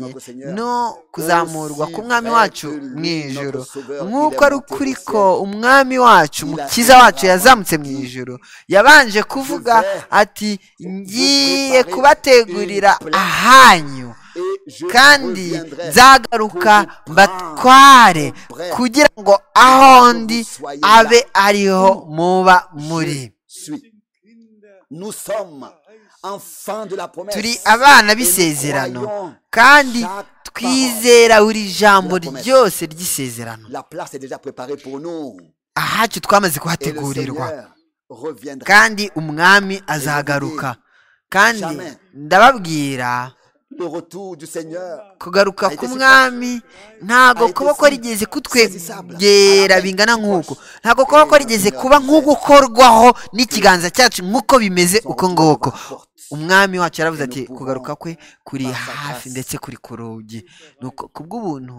B: no kuzamurwa k'umwami wacu mu ijoro nk'uko ari ukuri ko umwami wacu umukiza wacu yazamutse mu ijoro yabanje kuvuga ati ngiye kubategurira ahanyu kandi nzagaruka mbatware kugira ngo aho ndi abe ariho muba muri
A: Suis. Nous sommes enfants de la promesse.
B: turi abana
A: Et
B: b'isezerano
A: nous croyons
B: kandi
A: chaque
B: twizera buri jambo ryose ry'isezerano
A: La place est déjà préparée pour nous.
B: ahacu twamaze
A: Et le
B: kuhategurirwa
A: Seigneur reviendra.
B: kandi umwami azagaruka kandi ndababwira
A: Le retour du Seigneur
B: kugaruka k'umwami ntabwo kuba korigeze kutwegera bingana nk'uko ntabwo kuba korigeze kuba nk'ugukorwaho n'ikiganza cyacu nk'uko bimeze uko ngoko umwami wacu yaravuze ati kugaruka kwe kuri hafi ndetse kuri ku rugi ni uko ku bw'ubuntu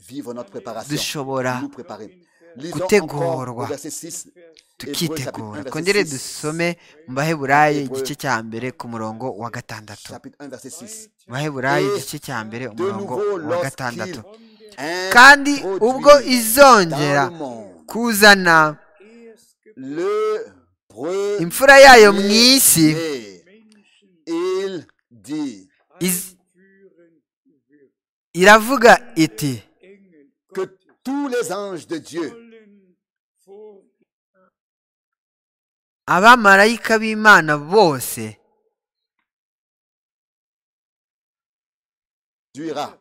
A: vivre notre préparation.
B: dushobora
A: Nous préparer. Lisons encore
B: gutegurwa.
A: au verset 6. Hébreux, chapitre 1,
B: tukitegura
A: verset
B: twongere
A: 6.
B: dusome mu baheburayo igice cya mbere ku murongo wa gatandatu
A: Chapitre 1, verset 6.
B: mu baheburayo igice cya mbere
A: De
B: umurongo
A: nouveau,
B: wa gatandatu
A: lorsqu'il
B: kandi
A: introduit
B: ubwo izongera
A: dans le monde
B: kuzana
A: le premier
B: imfura yayo mu isi
A: né, il dit
B: iz- iravuga iti
A: que tous les anges de Dieu
B: abamarayika b'imana bose
A: duira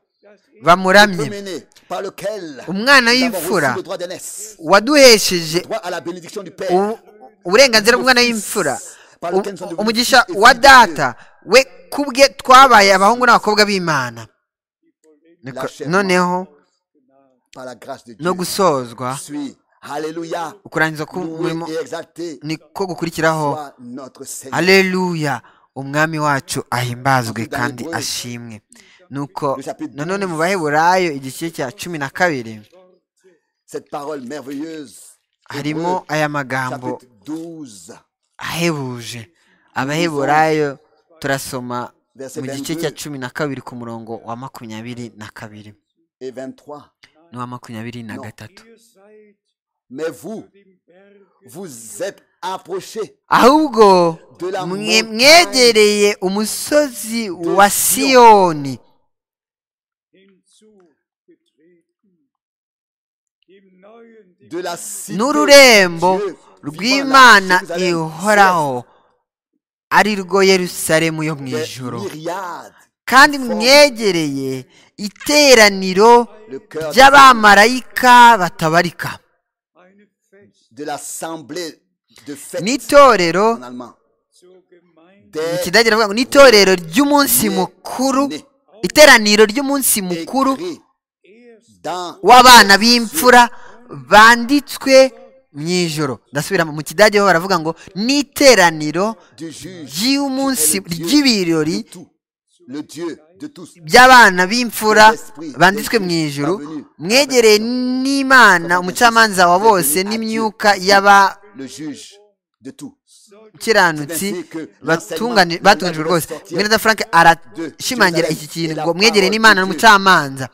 B: bamuramye
A: mené par lequel
B: umwana
A: nous avons
B: w'imfura
A: reçu le droit d'aînesse,
B: waduhesheje
A: droit à la bénédiction du Père.
B: u- uburenganzira bw'umwana w'imfura u- umugisha wa data we kubwe twabaye abahungu n'abakobwa b'imana Niko- noneho
A: Par la grâce de Dieu.
B: no gusozwa
A: Suis. Alléluia.
B: ukurangiza k'umurimo
A: Loué et exalté
B: niko gukurikiraho
A: soit notre Seigneur.
B: aleluya umwami wacu ahimbazwe
A: Avuga
B: kandi
A: Hebrew.
B: ashimwe nuko
A: Chapitre
B: nanone
A: 12.
B: mu baheburayo igice cya cumi na kabiri
A: Cette parole merveilleuse.
B: harimo
A: Hébreux,
B: aya magambo
A: chapitre 12.
B: ahebuje abaheburayo turasoma
A: Verset
B: mu gice
A: 22.
B: cya cumi na kabiri ku murongo wa makumyabiri na kabiri
A: et 23.
B: n'uwa makumyabiri na
A: Non.
B: gatatu
A: Mais vous, vous êtes approchés
B: ahubwo
A: de la
B: mwe-
A: montagne
B: mwegereye umusozi wa siyoni
A: de la cité
B: n'ururembo
A: de Dieu,
B: rw'imana
A: vivant la Jérusalem,
B: ihoraho ari rwo yerusalemu yo mu
A: des
B: ijoro
A: myriades,
B: kandi mwegereye iteraniro
A: le cœur
B: ry'abamarayika batabarika
A: de l'assemblée de fête
B: n'itorero
A: en allemand.
B: mu
A: Des
B: kidage baravuga ngo n'itorero ry'umunsi mukuru iteraniro ry'umunsi mukuru
A: écrits dans
B: w'abana b'imfura banditswe mu ijoro ndasubira mu kidage ho baravuga ngo n'iteraniro
A: du juge qui est
B: ry'umunsi
A: le Dieu
B: ry'ibirori
A: de tout, le Dieu de tous.
B: by'abana b'imfura banditswe mu ijoro mwegereye n'imana umucamanza wa bose n'imyuka
A: Le juge de tout.
B: y'abakiranutsi batungani- batunganijwe rwose mweneda frank arashimangira iki kintu ngo mwegereye n'imana n'umucamanza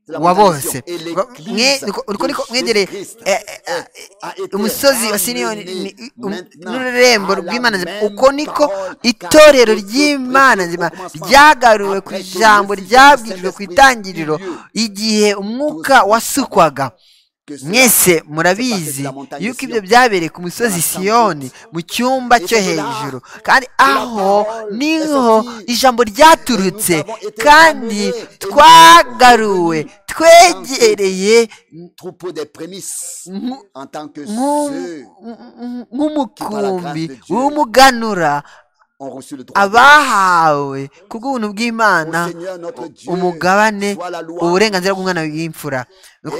B: wa bose Mwe- niko- niko- niko mwegereye eh, eh, umusozi wa siniyoni ni- um- n'ururembo rw'imana nzima uko niko itorero ry'imana nzima ryagaruwe ku ijambo ryabwirijwe ku itangiriro igihe umwuka wasukwaga
A: que cela
B: mwese murabizi yuko ibyo byabereye ku musozi siyoni mu cyumba cyo hejuru kandi aho niho ijambo ryaturutse kandi twagaruwe twegereye
A: troupeau des prémices
B: Mou-
A: en tant que
B: nk'u-
A: ceux
B: nk'umukumbi w'umuganura
A: ont reçu le droit.
B: abahawe kubw'ubuntu bw'imana
A: Au Seigneur notre Dieu,
B: umugabane
A: soit la loi.
B: uburenganzira bw'umwana w'imfura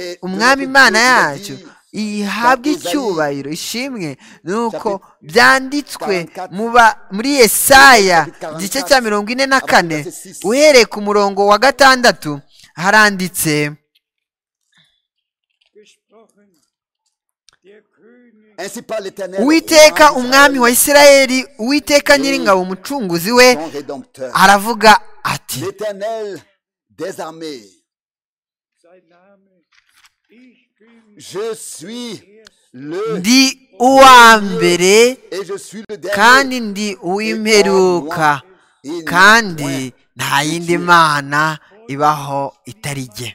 A: Et
B: umwami
A: notre
B: imana
A: Dieu
B: yacu
A: nous a dit,
B: ihabwe
A: dans Esaïe,
B: icyubahiro ishimwe nuko
A: chapitre
B: byanditswe
A: 44,
B: mu ba- muri yesaya
A: chapitre
B: igice
A: 44,
B: cya mirongo ine na
A: après
B: kane
A: verset six.
B: uhereye ku murongo wa gatandatu haranditse
D: gesprochen, der König
A: Ainsi parle l'Éternel,
B: uwiteka
A: roi
B: umwami wa
A: d'Israël,
B: isirayeli uwiteka nyiringabo umucunguzi we
A: ton rédempteur.
B: aravuga ati
A: L'Éternel des armées,
D: sein Name. Ich bin
A: je suis le
B: ndi uwa mbere
A: et je suis le
B: kandi
A: dernier.
B: ndi uw'imperuka
A: Il n'y a point.
B: kandi nta yindi mana ibaho itari jye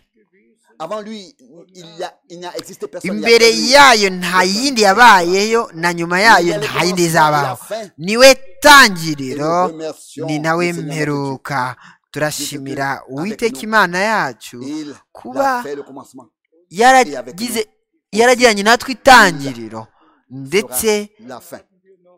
A: Avant lui, il y a- il n'y a existé personne. il y a
B: imbere
A: que lui.
B: yayo nta yindi yabayeyo na nyuma yayo nta yindi izabaho niwe tangiriro ni nawe mperuka turashimira uwiteka imana yacu
A: Il
B: kuba
A: l'a fait le commencement.
B: yaragize yaragiranye natwe itangiriro ndetse
A: La fin.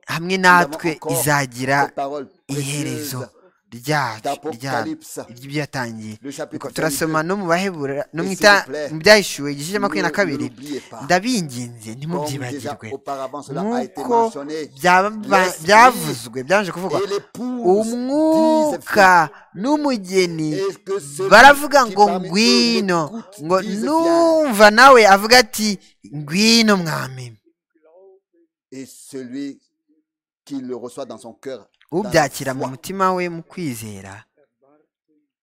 B: hamwe natwe izagira
A: Cette parole
B: iherezo
A: précieuse
B: ryacu
A: d'Apocalypse,
B: ry'ibyo yatangiye
A: le chapitre
B: turasoma
A: 22,
B: no mu bahebura no mu
A: Et
B: ita
A: s'il vous plaît,
B: mu byahishuwe igice cya makumyabiri na
A: ne- ne
B: kabiri
A: l'oubliez pas.
B: ndabinginze
A: Comme déjà
B: ntimubyibagirwe
A: auparavant cela a été
B: nk'uko
A: mentionné,
B: byaba-
A: l'esprit
B: byavuzwe byanje kuvuga
A: et l'épouse disent,
B: umwuka n'umugeni
A: Est-ce que celui
B: baravuga
A: qui
B: ngo
A: parmi eux
B: ngwino
A: m'écoute
B: ngo
A: dise,
B: numva nawe avuga ati ngwino mwami
A: et celui qui le reçoit dans son cœur dans la
B: ubyakira mu
A: foi,
B: mutima we mu kwizera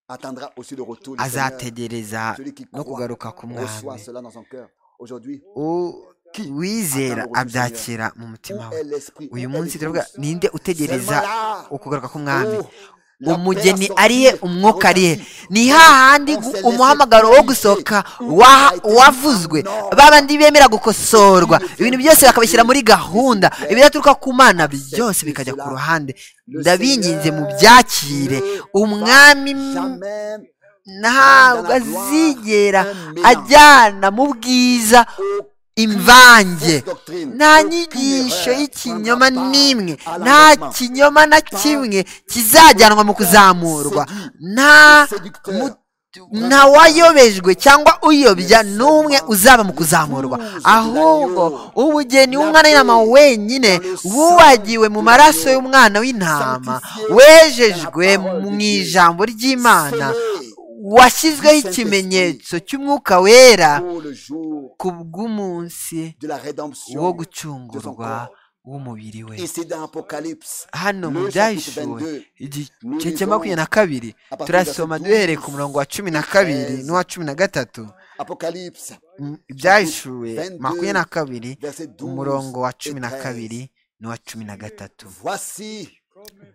A: attendra aussi le retour du Seigneur.
B: azategereza
A: Celui qui
B: no
A: croit
B: kugaruka
A: reçoit
B: k'umwami
A: cela dans son cœur. Aujourd'hui,
B: U- uwizera abyakira mu
A: où
B: mutima we
A: est l'esprit
B: uyu
A: Où est l'épouse
B: munsi turavuga ninde utegereza
A: Seulement là,
B: ukugaruka k'umwami
A: où la
B: umugeni
A: personne
B: ari he
A: qui
B: umwuka ari he
A: ressentit.
B: ni hahandi gu- umuhamagaro wo gusohoka wa- wavuzwe babandi bemera gukosorwa ibintu byose bakabishyira muri gahunda ibidaturuka ku mana byose bikajya ku ruhande ndabinginze mu byakire umwami
A: Jamais
B: ntabwo azigera ajyana mu bwiza imvange nta nyigisho y'ikinyoma n'imwe nta kinyoma na kimwe kizajyanwa mu kuzamurwa nta mu- nta wayobejwe cyangwa uyobya n'umwe uzaba mu kuzamurwa ahubwo ubugeni w'umwana w'intama wenyine wubagiwe mu maraso y'umwana w'intama wejejwe mu ijambo ry'imana washyizweho ikimenyetso cy'umwuka wera
A: pour le jour
B: ku bw'umunsi
A: de la
B: wo
A: rédemption.
B: gucungurwa w'umubiri we
A: Et c'est dans Apocalypse.
B: hano mu
A: Le
B: byayishuwe
A: chapitre 22,
B: igice cya makumyabiri na kabiri
A: partir
B: turasoma
A: de
B: duhereye ku murongo wa cumi na kabiri
A: 13,
B: n'uwa cumi na gatatu
A: Apocalypse,
B: Mm, ibyayishuwe makumyabiri na kabiri
A: verset 12
B: umurongo wa cumi na
A: et 13.
B: kabiri n'uwa cumi na gatatu
A: Voici,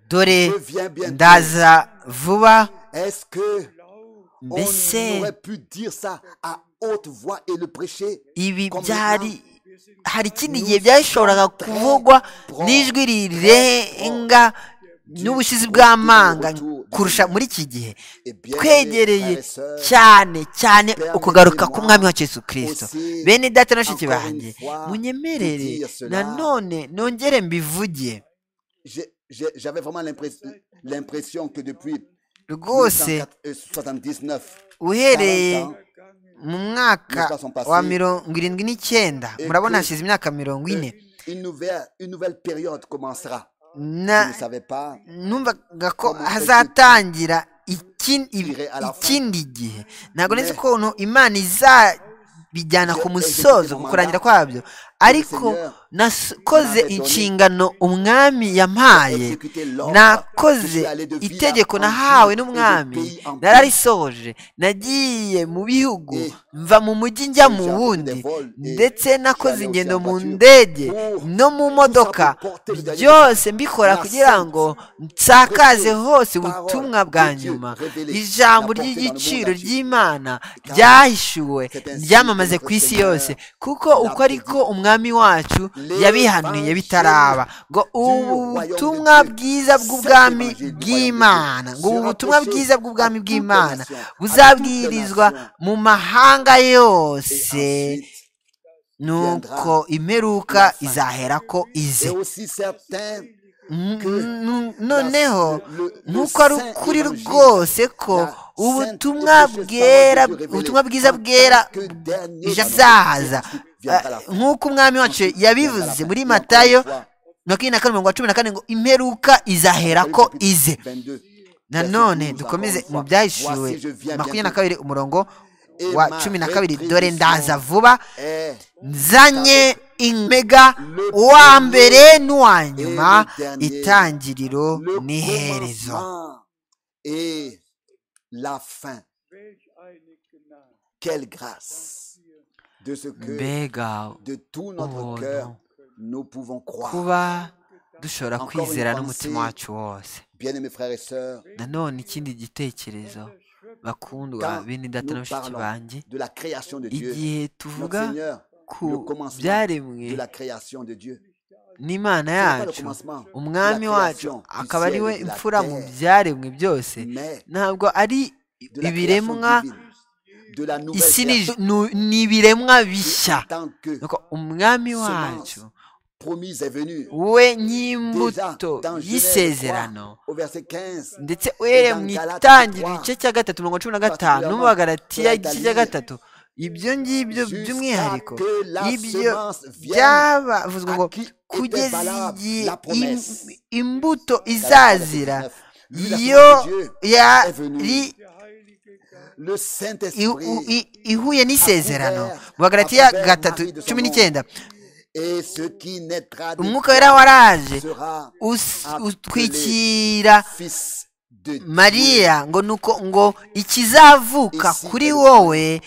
B: dore
A: je viens bientôt.
B: ndaza vuba
A: Est-ce que
B: mbese
A: on aurait pu dire ça à haute voix et le prêcher
B: ibi
A: comme
B: byari
A: maintenant?
B: hari ikindi gihe byashoboraga kuvugwa n'ijwi rirenga n'ubushizi bw'amanga kurusha muri iki gihe
A: Eh bien, frères
B: twegereye
A: et sœurs,
B: cyane cyane ukugaruka k'umwami wa Yesu kirisito
A: aussi,
B: bene data na bashiki
A: encore
B: banjye
A: une fois, to
B: munyemerere
A: dire cela.
B: nanone nongere mbivuge
A: j'ai- j'ai- j'avais vraiment l'impress- l'impression que depuis
B: rwose
A: 1979,
B: uhereye
A: 40 ans,
B: mu mwaka wa mirongo irindwi n'icyenda murabona hashize imyaka mirongo ine
A: une nouvelle, une nouvelle période commencera.
B: na
A: Vous ne savez pas,
B: numvaga ko
A: Comment
B: hazatangira iki- i-
A: Irai à la fin.
B: ikindi gihe ntabwo nzi
A: Mais-
B: ukuntu imana izabijyana ku
A: Je-
B: musozo
A: exécuter mon
B: ku kurangira
A: mandat.
B: kwabyo ariko nakoze inshingano umwami yampaye nakoze itegeko nahawe n'umwami nararisohoje nagiye mu bihugu mva mu mujyi njya mu wundi ndetse nakoze ingendo mu ndege no mu modoka byose mbikora kugira ngo nsakaze hose ubutumwa bwa nyuma ijambo ry'igiciro ry'imana ryahishuwe ryamamaze ku isi yose kuko uko ariko umwami wacu yabihanuye bitaraba ngo ubutumwa bwiza bw'ubwami bw'imana ngo ubu butumwa bwiza bw'ubwami bw'imana buzabwirizwa mu mahanga yose nuko imperuka izahera ko ize Mm, noneho nk'uko ari ukuri rwose ko ubutumwa bwera ubutumwa bwiza bwera bwazahaza nk'uko umwami wacu yabivuze muri matayo makumyabiri na kane mirongo cumi na kane ngo imperuka izahera ko ize nanone dukomeze mu byahishuwe makumyabiri na kabiri umurongo wa cumi na kabiri dore ndaza vuba nzanye impega uwa mbere n'uwa nyuma itangiriro n'iherezo mbega
A: ubuntu
B: kuba dushobora kwizera n'umutima wacu wose nanone ikindi gitekerezo bakundwa bindi data na bashiki banjye igihe tuvuga ku byaremwe n'imana yacu umwami wacu akaba ari we imfura mu byaremwe byose ntabwo ari ibiremwa isi ni ibiremwa bishya umwami wacu we ny'imbuto y'isezerano ndetse uhereye mu itangiriro igice cya gatatu mirongo cumi na gatanu n'umubagaratiya igice cya gatatu ibyo ngibyo by'umwihariko ibyo byabavuzwe ngo kugeza igihe imbuto izazira yo yari ihuye n'isezerano bagaratiya gatatu cumi n'icyenda umwuka wera waraje utwikira mariya ngo nuko ngo ikizavuka kuri wowe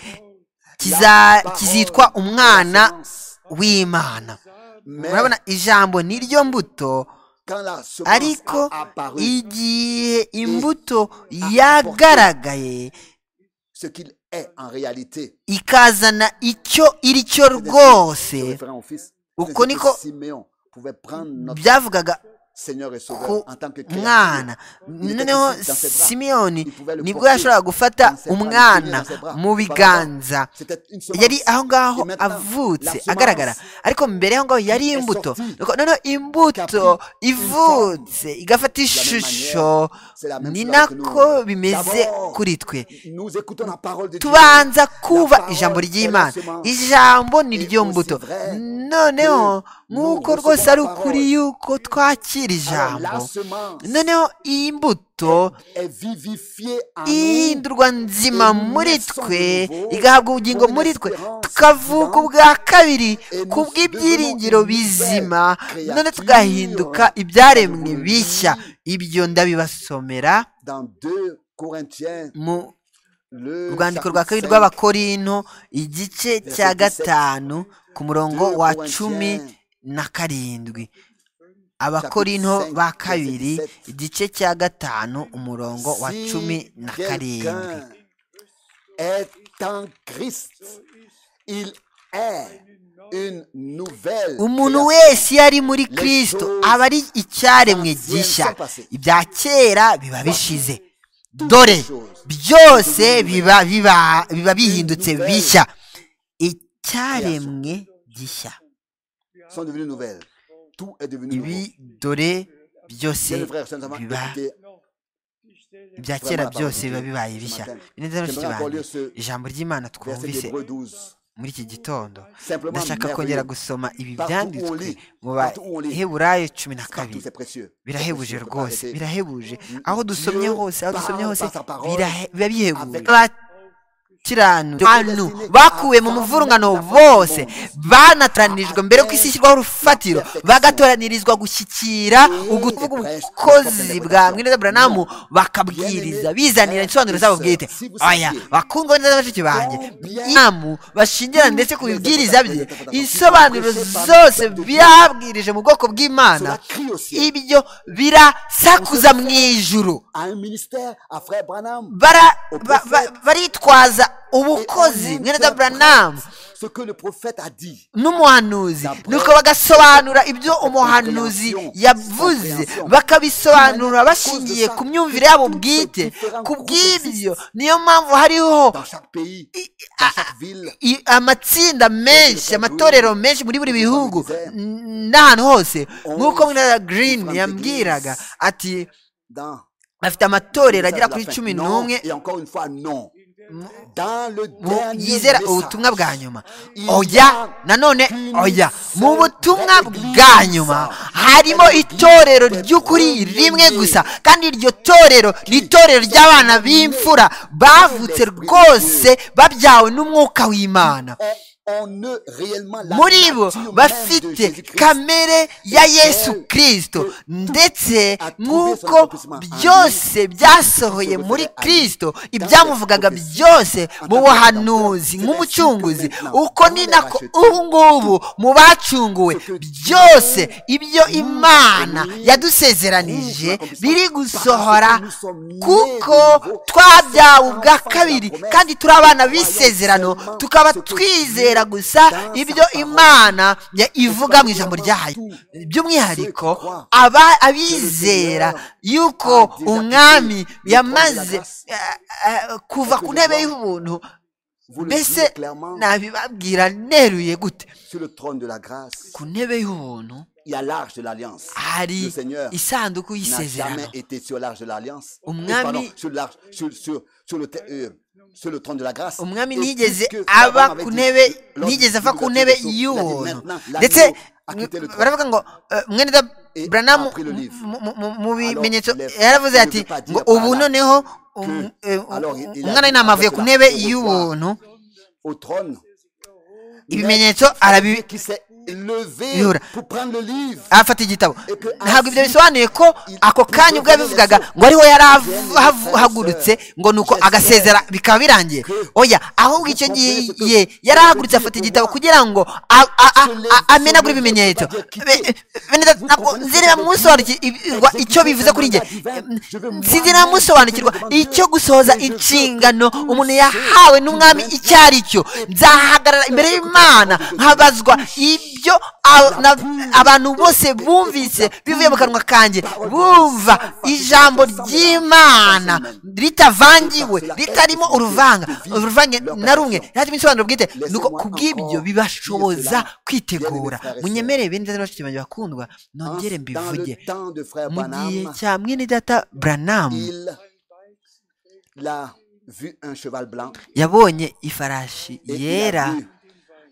B: kizitwa umwana w'imana murabona ijambo ni ryo mbuto ariko igihe imbuto yagaragaye ikazana icyo iri cyo rwose uko niko byavugaga ku mwana noneho simiyoni nibwo yashoboraga gufata umwana mu biganza yari aho ngaho avutse agaragara ariko mbere aho ngaho yari imbuto noneho imbuto ivutse igafata ishusho ni nako bimeze kuri twe tubanza kuba ijambo ry'imana ijambo ni ryo mbuto noneho nk'uko rwose ari ukuri yuko twakira ijambo noneho iyi mbuto ihindurwa nzima muri twe igahabwa ubugingo muri twe tukavuka ubwa kabiri ku bw'ibyiringiro bizima none tugahinduka ibyaremwe bishya ibyo ndabibasomera mu rwandiko rwa kabiri rw'abakorino igice cya gatanu ku murongo wa cumi na karindwi abakorino ba kabiri igice cya gatanu umurongo wa cumi na karindwi umuntu wese iyo ari muri kirisito aba ari icyaremwe gishya ibya kera biba bishize dore byose biba bihindutse bishya icyaremwe gishya ibi dore byose biba ibya kera byose biba bibaye bishya ijambo ry'imana twumvise muri iki gitondo ndashaka kongera gusoma ibi byanditswe mu baheburayo cumi na kabiri birahebuje rwose birahebuje aho dusomye hose aho dusomye hose biba bihebuje gukiranura abantu bakuwe mu muvurungano bose banataranijwe mbere ko isi ishyirwaho urufatiro bagatoranirizwa gushyikira ugutuvuga ubukozi bwa mwirinde buranamu bakabwiriza bizanira insobanuro zabo bwite aya bakundwa neza bashiki banjye inamu bashingirana ndetse ku bibwiriza bye insobanuro zose byabwirije mu bwoko bw'imana ibyo birasakuza mu ijuru
A: un ministère à Frère Branham.
B: bara ba- ba- baritwaza ubukozi mwene da buranamu
A: Ce que le prophète a dit.
B: n'umuhanuzi nuko bagasobanura ibyo umuhanuzi yavuze bakabisobanura bashingiye ku myumvire yabo bwite ku bw'ibyo niyo mpamvu hariho
A: Dans chaque pays, dans chaque ville,
B: i- amatsinda menshi amatorero menshi muri buri bihugu n- n'ahantu hose nk'uko mwene da green yambwiraga ati
A: dans.
B: afite amatorero agera
A: Ça,
B: kuri
A: la fin.
B: cumi
A: Non,
B: n'umwe
A: Et encore une fois, non.
B: Mu-
A: Dans le
B: mu
A: dernier
B: yizera
A: message,
B: ubutumwa bwa nyuma
A: Il
B: oya
A: y a
B: nanone
A: une
B: oya
A: seule
B: mu butumwa
A: église
B: bwa nyuma harimo itorero ry'ukuri rimwe gusa kandi iryo torero ni itorero ry'abana b'imfura bavutse rwose babyawe n'umwuka w'imana
A: on, on eut réellement la
B: muri bo
A: nature même de
B: bafite
A: Jésus-Christ.
B: kamere ya yesu kirisito ndetse nk'uko byose byasohoye muri kirisito ibyamuvugaga byose mu buhanuzi nk'umucunguzi uko ni nako ubu ngubu mu bacunguwe byose ibyo imana yadusezeranije biri gusohora kuko twabyawe ubwa kabiri kandi turi abana b'isezerano tukaba twizera gusa ibyo imana ya ivuga mu ijambo ryayo by'umwihariko aba- abizera yuko umwami yamaze eh, eh, kuva ku ntebe y'ubuntu
A: Vous le
B: mbese
A: direz clairement,
B: nabibabwira neruye gute
A: sur le trône de la grâce,
B: ku ntebe y'ubuntu
A: il y a l'arche de l'alliance.
B: hari
A: Le Seigneur
B: isanduku
A: n'a jamais
B: y'isezerano
A: été sur l'arche de l'alliance.
B: Umwami-
A: Euh, pardon, sur l'arche, sur, sur, sur le, te- euh, sur le trône de la grâce.
B: umwami
A: Et
B: ntiyigeze
A: puisque
B: aba
A: Abraham avait
B: ku
A: dit,
B: ntebe
A: lors du
B: ntiyigeze ava ku
A: début de la
B: ntebe
A: création, il a dit,
B: y'ubuntu
A: Maintenant, l'agneau
B: ndetse
A: a quitté le trône.
B: baravuga ngo eh, mwene da buranamu
A: après le livre.
B: mu- mu- mu- mu bimenyetso
A: les-
B: yaravuze
A: ne
B: ati
A: veut pas dire
B: ngo
A: par
B: ubu
A: là
B: noneho um-
A: que-
B: eh,
A: alors, il- il a
B: umwana
A: dit,
B: w'intama avuye
A: après
B: ku
A: cela,
B: ntebe
A: au revoir.
B: y'ubuntu
A: au trône.
B: ibimenyetso arabi
A: qui s'est levé
B: Yura.
A: pour prendre le livre.
B: afata igitabo
A: Epe-
B: ntabwo ibyo
A: asi-
B: bisobanuye ko ako kanya ubwo yabivugaga ngo ariho yari av- hav- hagurutse ngo nuko agasezera bikaba birangiye oya ahubwo icyo gihe yari ahagurutse afata igitabo kugira ngo a- a- a- a- amenagure ibimenyetso Be- bene data, ntabwo nzi niba musobanukirwa icyo bivuze kuri njye sinzi niba musobanukirwa icyo gusohoza inshingano umuntu yahawe n'umwami icyo ari cyo nzahagarara imbere y'imana nkabazwa ibyo a- na- abantu bose bumvise bivuye mu kanwa kanjye bumva ijambo ry'imana ritavangiwe ritarimo uruvanga uruvange na rumwe ntarimo insobanuro bwite nuko kubw'ibyo bibashoboza kwitegura munyemere bene data na bashiki banjye bakundwa
A: En-
B: nongere
A: dans
B: mbivuge
A: le temps de frère
B: mu gihe
A: Branham,
B: cya mwene data buranamu
A: il il a vu un cheval blanc
B: yabonye ifarashi
A: et il
B: yera
A: a vu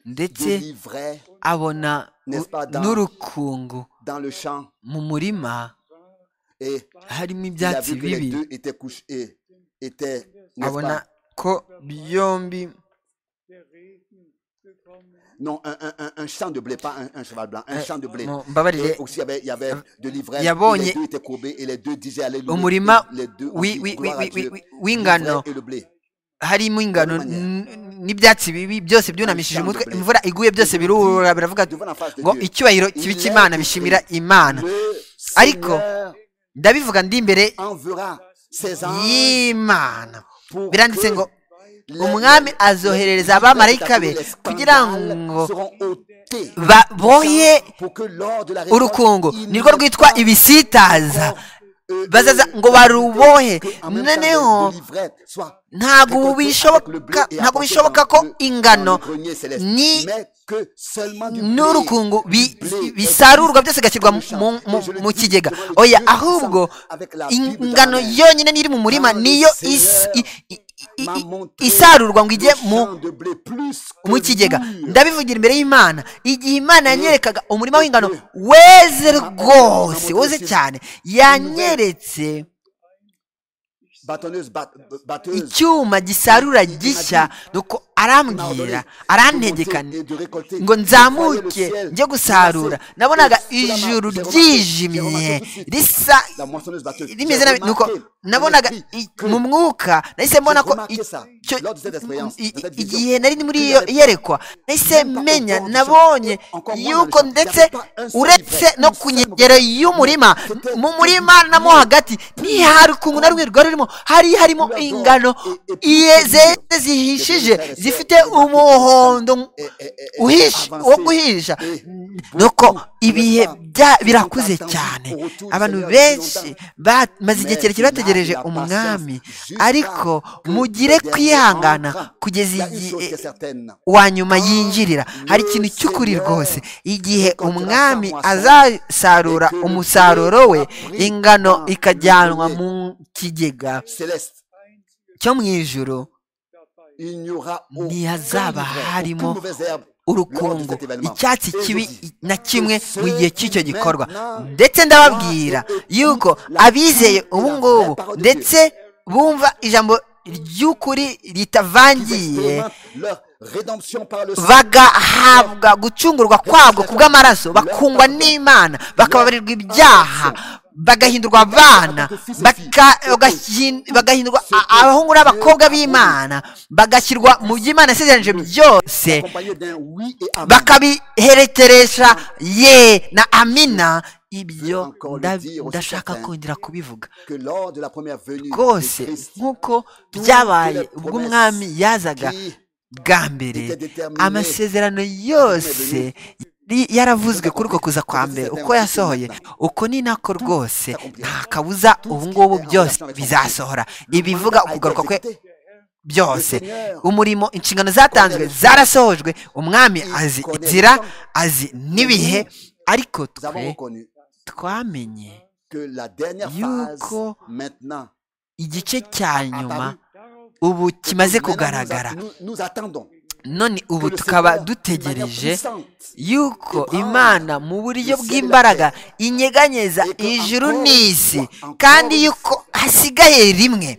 A: des
B: ndetse
A: livrets
B: abona
A: N'est-ce
B: u-
A: pas dans-
B: n'urukungu
A: dans le champ
B: mu murima
A: et
B: harimo
A: il a
B: ibyatsi
A: vu que les
B: bibi
A: deux étaient couchés, étaient, n'est-ce
B: abona
A: pas,
B: ko byombi
A: non, un, un, un, un champ de blé, pas un, un cheval blanc, un
B: Eh,
A: champ de blé.
B: mu- mbabarire
A: Et aussi, il y avait, il y avait de l'ivresse.
B: Yabonye-
A: Les deux étaient courbés et les deux disaient Alléluia.
B: umurima
A: Et les deux ont
B: wi-
A: dit,
B: wi- wi-
A: Gloire à
B: wi-
A: Dieu.
B: wi- w'ingano
A: L'ivraie et le blé.
B: harimo ingano
A: Bonne manière.
B: n- n'ibyatsi bibi byose byunamishije umutwe imvura iguye byose birurura biravuga
A: Devant la face de
B: ngo
A: Dieu.
B: icyubahiro kibika
A: Il
B: imana
A: est
B: bishimira
A: écrit,
B: imana
A: Le
B: Ariko,
A: Seigneur
B: ndabivuga ndi imbere
A: enverra ses anges
B: y'imana
A: pour
B: biranditse
A: que
B: ngo
A: les-
B: umwami azoherereza abamarayika be
A: les scandales
B: kugira ngo
A: seront ôtés.
B: babohe
A: Pour que lors de la récolte,
B: urukungu
A: il
B: nirwo
A: ne
B: rwitwa
A: soit
B: ibisitaza
A: encore, euh,
B: bazaza
A: euh,
B: ngo barubohe
A: que en même temps,
B: noneho
A: les- les livraies soient récoltées avec
B: ntabwo
A: le blé
B: bishoboka
A: et
B: ntabwo
A: apportées
B: bishoboka
A: dans
B: ko
A: le-
B: ingano
A: dans le grenier céleste.
B: ni-
A: Mais que seulement du blé,
B: n'urukungu bi-
A: du blé
B: bisarurwa
A: existe
B: byose bigashyirwa
A: dans
B: mu-
A: le champ.
B: mu- mu-
A: Et je le
B: mu
A: dis
B: kigega
A: devant le Dieu
B: oya
A: puissant,
B: ahubwo
A: avec la Bible dans
B: ingano
A: la main.
B: yonyine n'iri mu murima
A: Dans le
B: niyo is-
A: Seigneur
B: i- i- i-
A: m'a
B: i-
A: montré
B: isarurwa ngo
A: le
B: ijye mu
A: champ de blé plus que
B: mu kigega
A: mûr.
B: ndabivugira imbere y'imana igihe imana yanyerekaga umurima w'ingano weze rwose weze cyane yanyeretse
A: batonneuse, bat- batteuse,
B: icyuma gisarura gishya nuko arambwira arantegekana ngo nzamuke njye gusarura nabonaga ijuru ryijimye risa rimeze nabi nuko nabonaga i- mu mwuka nahise mbona ko icyo- i- i- igihe nari muri iyo iyerekwa nahise menya nabonye yuko ndetse uretse no ku nkengero y'umurima mu murima namo hagati ntihari ukuntu na rumwe rwari rurimo hari harimo ingano iye zeze zihishije zifite umuhondo uhisha wo guhisha nuko ibihe bya- birakuze cyane abantu benshi bamaze igihe kirekire bategereje umwami ariko mugire kwihangana kugeza igihe wa nyuma yinjirira hari ikintu cy'ukuri rwose igihe umwami azasarura umusaruro we ingano ikajyanwa mu kigega
A: Céleste,
B: cyo mu ijoro
A: il n'y aura
B: ntihazaba harimo
A: urukungu
B: urukungu icyatsi kibi na kimwe mu gihe cy'icyo gikorwa ndetse ndababwira yuko abizeye ubu ngubu ndetse bumva ijambo ry'ukuri ritavangiye bagahabwa gucungurwa kwabwo ku bw'amaraso bakungwa n'imana bakababarirwa ibyaha bagahindurwa abana baka- bagahin- bagahindurwa a- abahungu n'abakobwa b'imana bagashyirwa mu by'imana yasezeranije byose bakabiherekeresha ye na amina ibyo nda- ndashaka kongera kubivuga rwose nk'uko byabaye ubwo umwami yazaga bwa mbere amasezerano yose yari yaravuzwe kuri uko kuza kwa mbere uko yasohoye uko ni nako rwose nta kabuza ubu ngubu byose bizasohora ibivuga ukugaruka kwe byose umurimo inshingano zatanzwe zarasohojwe umwami azi inzira azi n'ibihe ariko twe twamenye yuko
A: yuko
B: igice cya nyuma ubu kimaze kugaragara none ubu tukaba dutegereje yuko imana mu buryo bw'imbaraga inyeganyeza ijuru n'isi kandi yuko hasigaye rimwe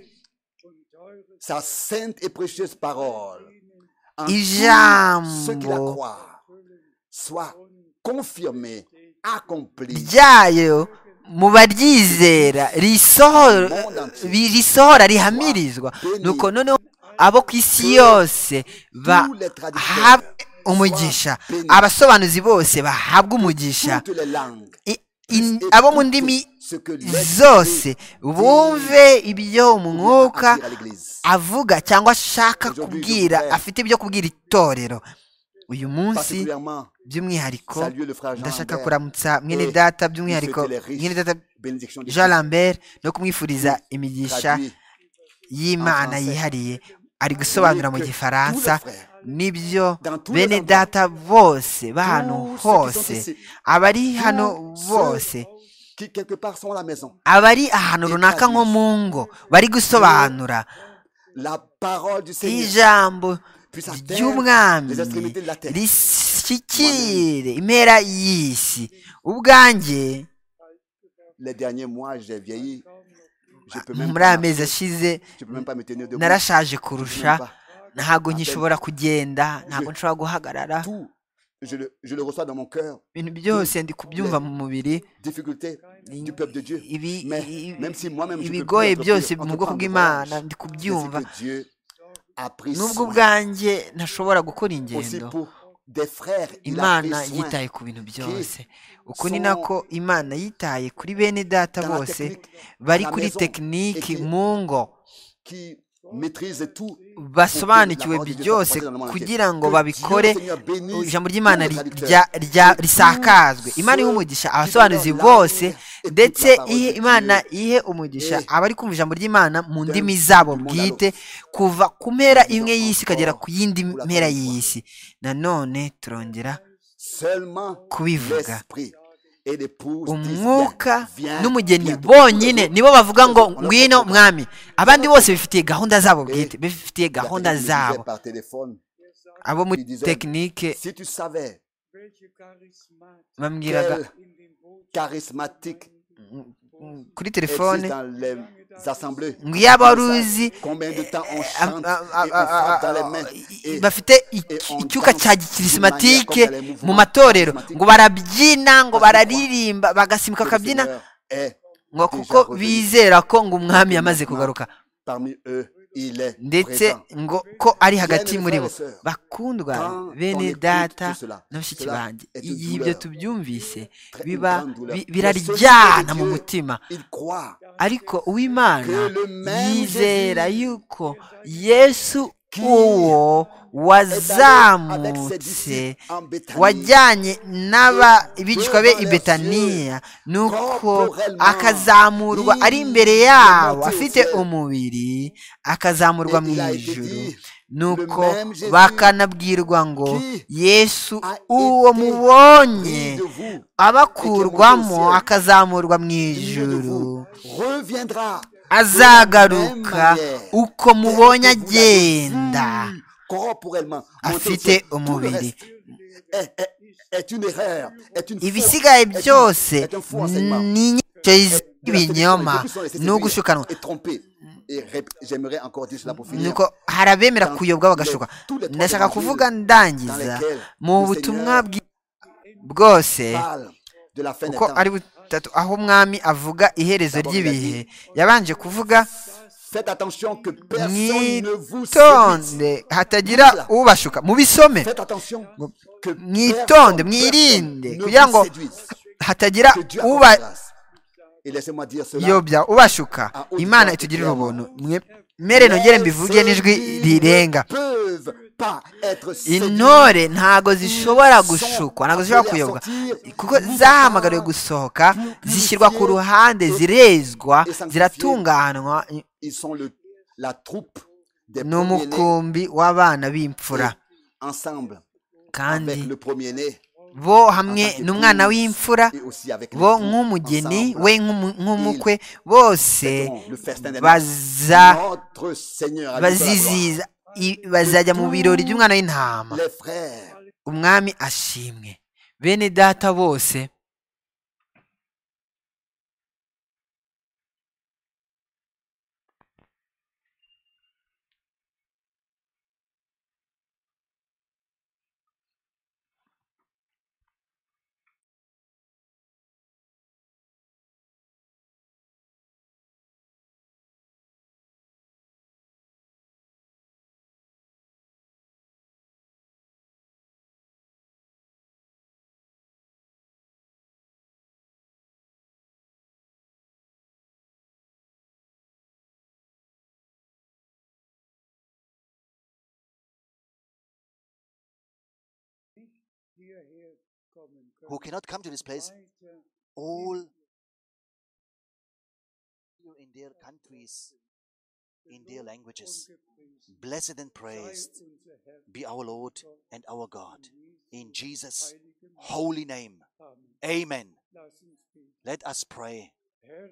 B: ijambo ryayo mu baryizera risoho- bi- risohora rihamirizwa nuko noneho abo ku isi yose bahabwe umugisha abasobanuzi bose bahabwe umugisha I- in- abo mu ndimi zose bumve ibyo umwuka avuga cyangwa ashaka kubwira afite ibyo kubwira itorero uyu munsi by'umwihariko ndashaka kuramutsa mwene data by'umwihariko mwene data jean lambert no kumwifuriza imigisha y'imana yihariye ari gusobanura mu gifaransa nibyo bene data bose bahano hose abari hano bose abari ahantu runaka nko mu ngo bari gusobanura ijambo ry'umwami rishyikire impera y'isi ubwanjye muri aya mezi ashize narashaje kurusha ntabwo nkishobora kugenda ntabwo nshobora guhagarara
A: Je le, je le reçois dans mon cœur.
B: ibintu byose ndi kubyumva mu mubiri
A: Difficulté du peuple de Dieu.
B: ibi-
A: Mais
B: i-
A: même si moi-même je peux
B: ibigoye
A: plus
B: byose
A: entreprendre
B: mu bwoko
A: de
B: bw'imana
A: voyage,
B: ndi
A: je sais
B: kubyumva
A: que Dieu a pris
B: nubwo
A: soin.
B: ubwanjye ntashobora gukora
A: Aussi
B: ingendo
A: pour des frères, il a pris
B: imana
A: soin.
B: yitaye ku bintu byose uku ni
A: sont
B: nako imana yitaye kuri bene data
A: dans la
B: bose
A: technique,
B: bari
A: dans la
B: kuri
A: maison,
B: tekiniki
A: écrire.
B: mu ngo
A: qui maîtrise tout.
B: basobanukiwe
A: Pour que la parole de Dieu
B: byose
A: soit propagée dans le monde
B: kugira ngo
A: entier. Que
B: babikore
A: Dieu, Seigneur, bénisse
B: ijambo ry'imana
A: tous les
B: ri-
A: traducteurs,
B: rya- rya-
A: tous
B: risakazwe
A: ceux
B: imana ihe umugisha
A: qui
B: abasobanuzi
A: donnent
B: bose
A: l'âme et
B: ndetse
A: toute la parole
B: ihe
A: de
B: imana
A: Dieu.
B: ihe umugisha
A: Eh,
B: abari kumva ijambo ry'imana mu
A: d'un
B: ndimi
A: bout
B: zabo
A: du monde à
B: bwite
A: l'autre.
B: kuva ku mpera
A: Disons
B: imwe y'isi ikagera
A: encore
B: ku yindi
A: pour la
B: mpera
A: première fois.
B: y'isi nanone turongera
A: Seulement
B: kubivuga.
A: l'esprit et l'épouse disent
B: umwuka
A: viens, viens,
B: n'umugeni
A: viens.
B: bonyine nibo bavuga ngo
A: Urabona ko
B: ngwino
A: bakora.
B: mwami abandi bose bifitiye gahunda zabo
A: Eh,
B: bwite bifitiye
A: La
B: gahunda
A: technique me disait
B: zabo
A: par téléphone,
B: abo muri
A: disait,
B: tekinike
A: si tu savais
B: bambwiraga
A: quel charismatique
B: mm, kuri
A: existe
B: telefone
A: dans les assemblées.
B: nk'iyabaruzi
A: Combien de temps on
B: a-
A: chante
B: a- a-
A: et on
B: a-
A: frappe dans
B: a-
A: les mains
B: i-
A: et
B: bafite iki-
A: et on
B: icyuka
A: danse
B: cya
A: d'une
B: gikirisimatike
A: manière comme dans les
B: mu
A: mouvements
B: matorero ngo
A: charismatiques.
B: barabyina ngo
A: Parce que
B: bararirimba bagasimbuka
A: que le
B: akabyina
A: Seigneur est
B: ngo
A: déjà
B: kuko
A: revenu.
B: bizera ko ngo umwami yamaze
A: Maintenant,
B: kugaruka
A: Parmi eux, il est
B: ndetse
A: présent.
B: ngo ko ari hagati
A: Bien-aimés
B: muri bo
A: frères et sœurs,
B: bakundwa
A: quand on
B: bene
A: écoute
B: data
A: tout cela,
B: na bashiki
A: cela
B: banjye
A: est une
B: igihe ibyo
A: douleur,
B: tubyumvise
A: très- une
B: biba
A: grande douleur.
B: bi-
A: Mais
B: biraryana
A: celui
B: mu
A: de Dieu,
B: mutima
A: Il croit
B: ariko uwimana
A: que le même
B: yizera
A: Jésus
B: yuko yesu uwo
A: est allé avec ses
B: wazamutse
A: disciples en Béthanie.
B: wajyanye n'aba ibicwa be i
A: devant leurs
B: betaniya nuko
A: corporellement,
B: akazamurwa ari imbere
A: il
B: yabo
A: est
B: afite
A: monté au ciel.
B: umubiri akazamurwa
A: Et
B: mu
A: il a été
B: ijuru
A: dit,
B: nuko
A: le même Jésus
B: bakanabwirwa ngo
A: qui
B: yesu
A: a
B: uwo
A: été
B: mubonye
A: pris de vous
B: abakurwamo
A: ciel.
B: akazamurwa mu
A: il de
B: ijuru
A: vous reviendra
B: azagaruka uko mubonye
A: mubonye
B: agenda afite
A: afite umubiri
B: umubiri ibisigaye byose ni inyigisho
A: ibinyoma
B: z'ibinyoma ni
A: ni ugushukanwa
B: ugushukanwa nuko
A: nuko
B: hari abemera kuyobwa bagashuka ndashaka kuvuga ndangiza mu butumwa bwi- bwose uko ari butatu aho umwami avuga iherezo ry'ibihe yabanje kuvuga
A: mwitonde
B: mwitonde hatagira ubashuka mubisome
A: mwitonde mwirinde kugira ngo
B: hatagira uba
A: ubayobye
B: yobya ubashuka imana itugirira ubuntu mwemere nongere mbivuge n'ijwi rirenga intore ntago zishobora gushukwa ntago zishobora kuyobwa kuko zahamagariwe gusohoka zishyirwa ku ruhande zirezwa ziratunganwa ni umukumbi w'abana b'imfura kandi bo hamwe n'umwana w'imfura bo nk'umugeni we nk'umu- nk'umukwe bose baza baziziza i- bazajya mu birori by'umwana w'intama umwami ashimwe bene data bose
D: hierher kommen können.
E: who cannot come to this place,
D: Weiter
E: all in their countries, in their languages.
D: gepriesen
E: Blessed and praised
D: sei unser Herr
E: be our Lord and our God. In Jesus' holy name.
D: Amen.
E: Amen.
D: Lass uns beten.
E: Let us pray.
D: Herr,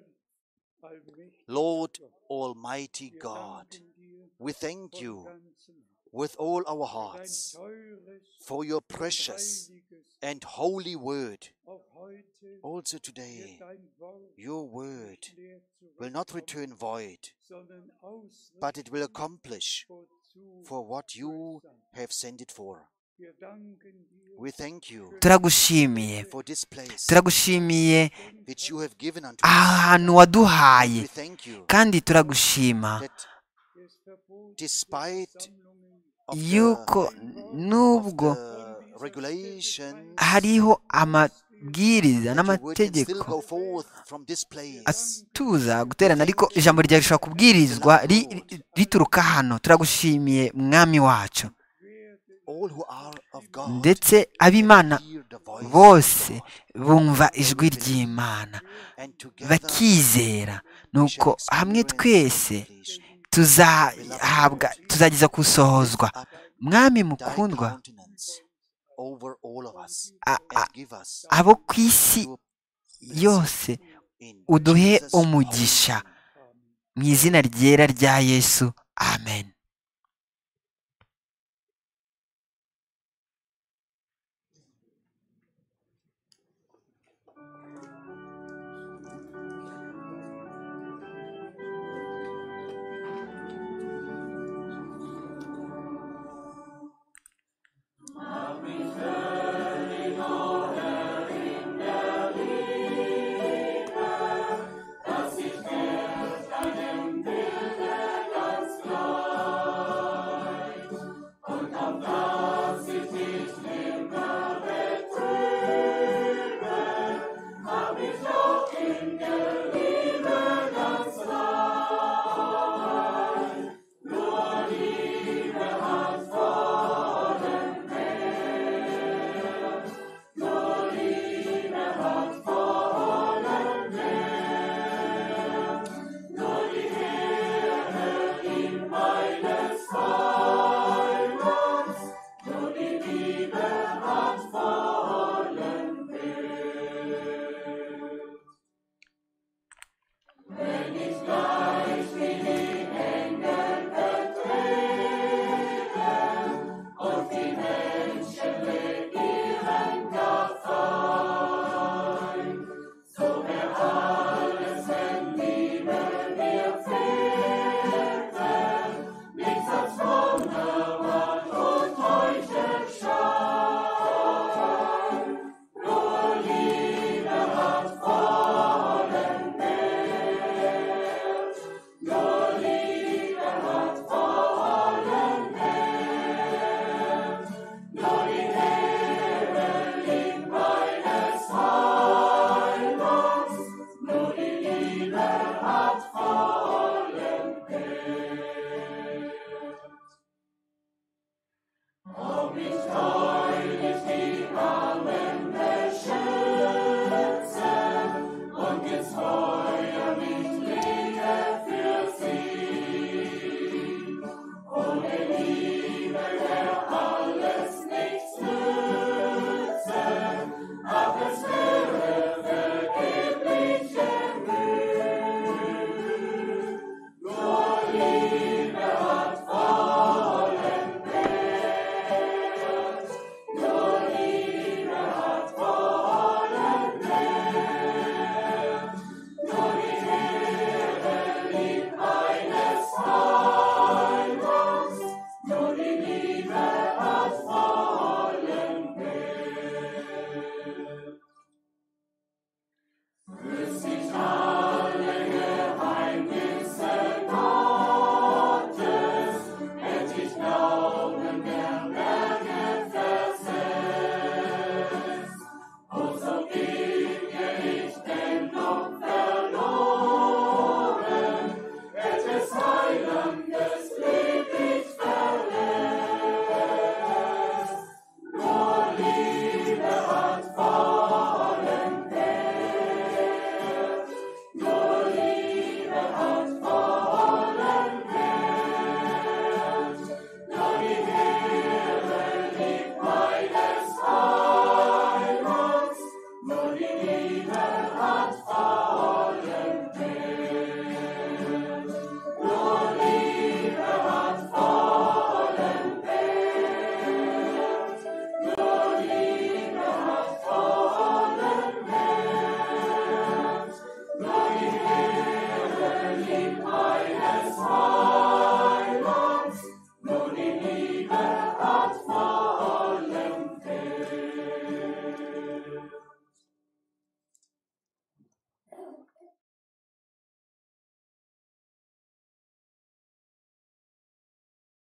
D: allmächtiger
E: Lord
D: Gott,
E: Almighty
D: wir
E: God,
D: danken dir
E: we thank
D: von
E: you
D: ganzem
E: with all our
D: Herzen für dein
E: hearts
D: teures
E: for your
D: und
E: precious
D: heiliges.
E: and holy word.
D: Auch heute
E: Also
D: wird
E: today,
D: dein Wort
E: your word
D: leer zurückkommen,
E: will not return void,
D: sondern ausrichten,
E: but it will accomplish
D: wozu
E: for what you
D: es sandt.
E: have sent it for.
D: Wir danken dir
E: We thank you
B: turagushimiye
E: for this place
B: turagushimiye
E: which you have given unto us.
B: ahantu waduhaye
E: We thank you
B: kandi turagushima
E: that
D: des Verbotes
E: despite
D: Sammlungen
E: of
B: yuko
E: the, of
B: nubwo
E: the regulation
B: hariho amabwiriza
E: you would can still
B: n'amategeko
E: go forth from this place.
B: atuza guterana ariko ijambo ryawe rishobora kubwirizwa ri- ri- rituruka hano turagushimiye mwami wacu
E: All who are of God
B: ndetse ab'imana
E: hear the voice of
B: bose
E: God.
B: bumva ijwi ry'imana
E: and together
B: bakizera
E: we shall
B: nuko hamwe
E: experience
B: twese
E: completion.
B: tuzahabwa tuzageza gusohozwa
E: Up
B: mwami
E: thy
B: mukundwa
E: countenance over all of us
B: a-
E: and
B: a-
E: give us
B: abo ku isi
E: your blessing
B: yose
E: in
B: uduhe
E: Jesus' holy
B: umugisha.
E: name.
B: mu izina ryera rya yesu amen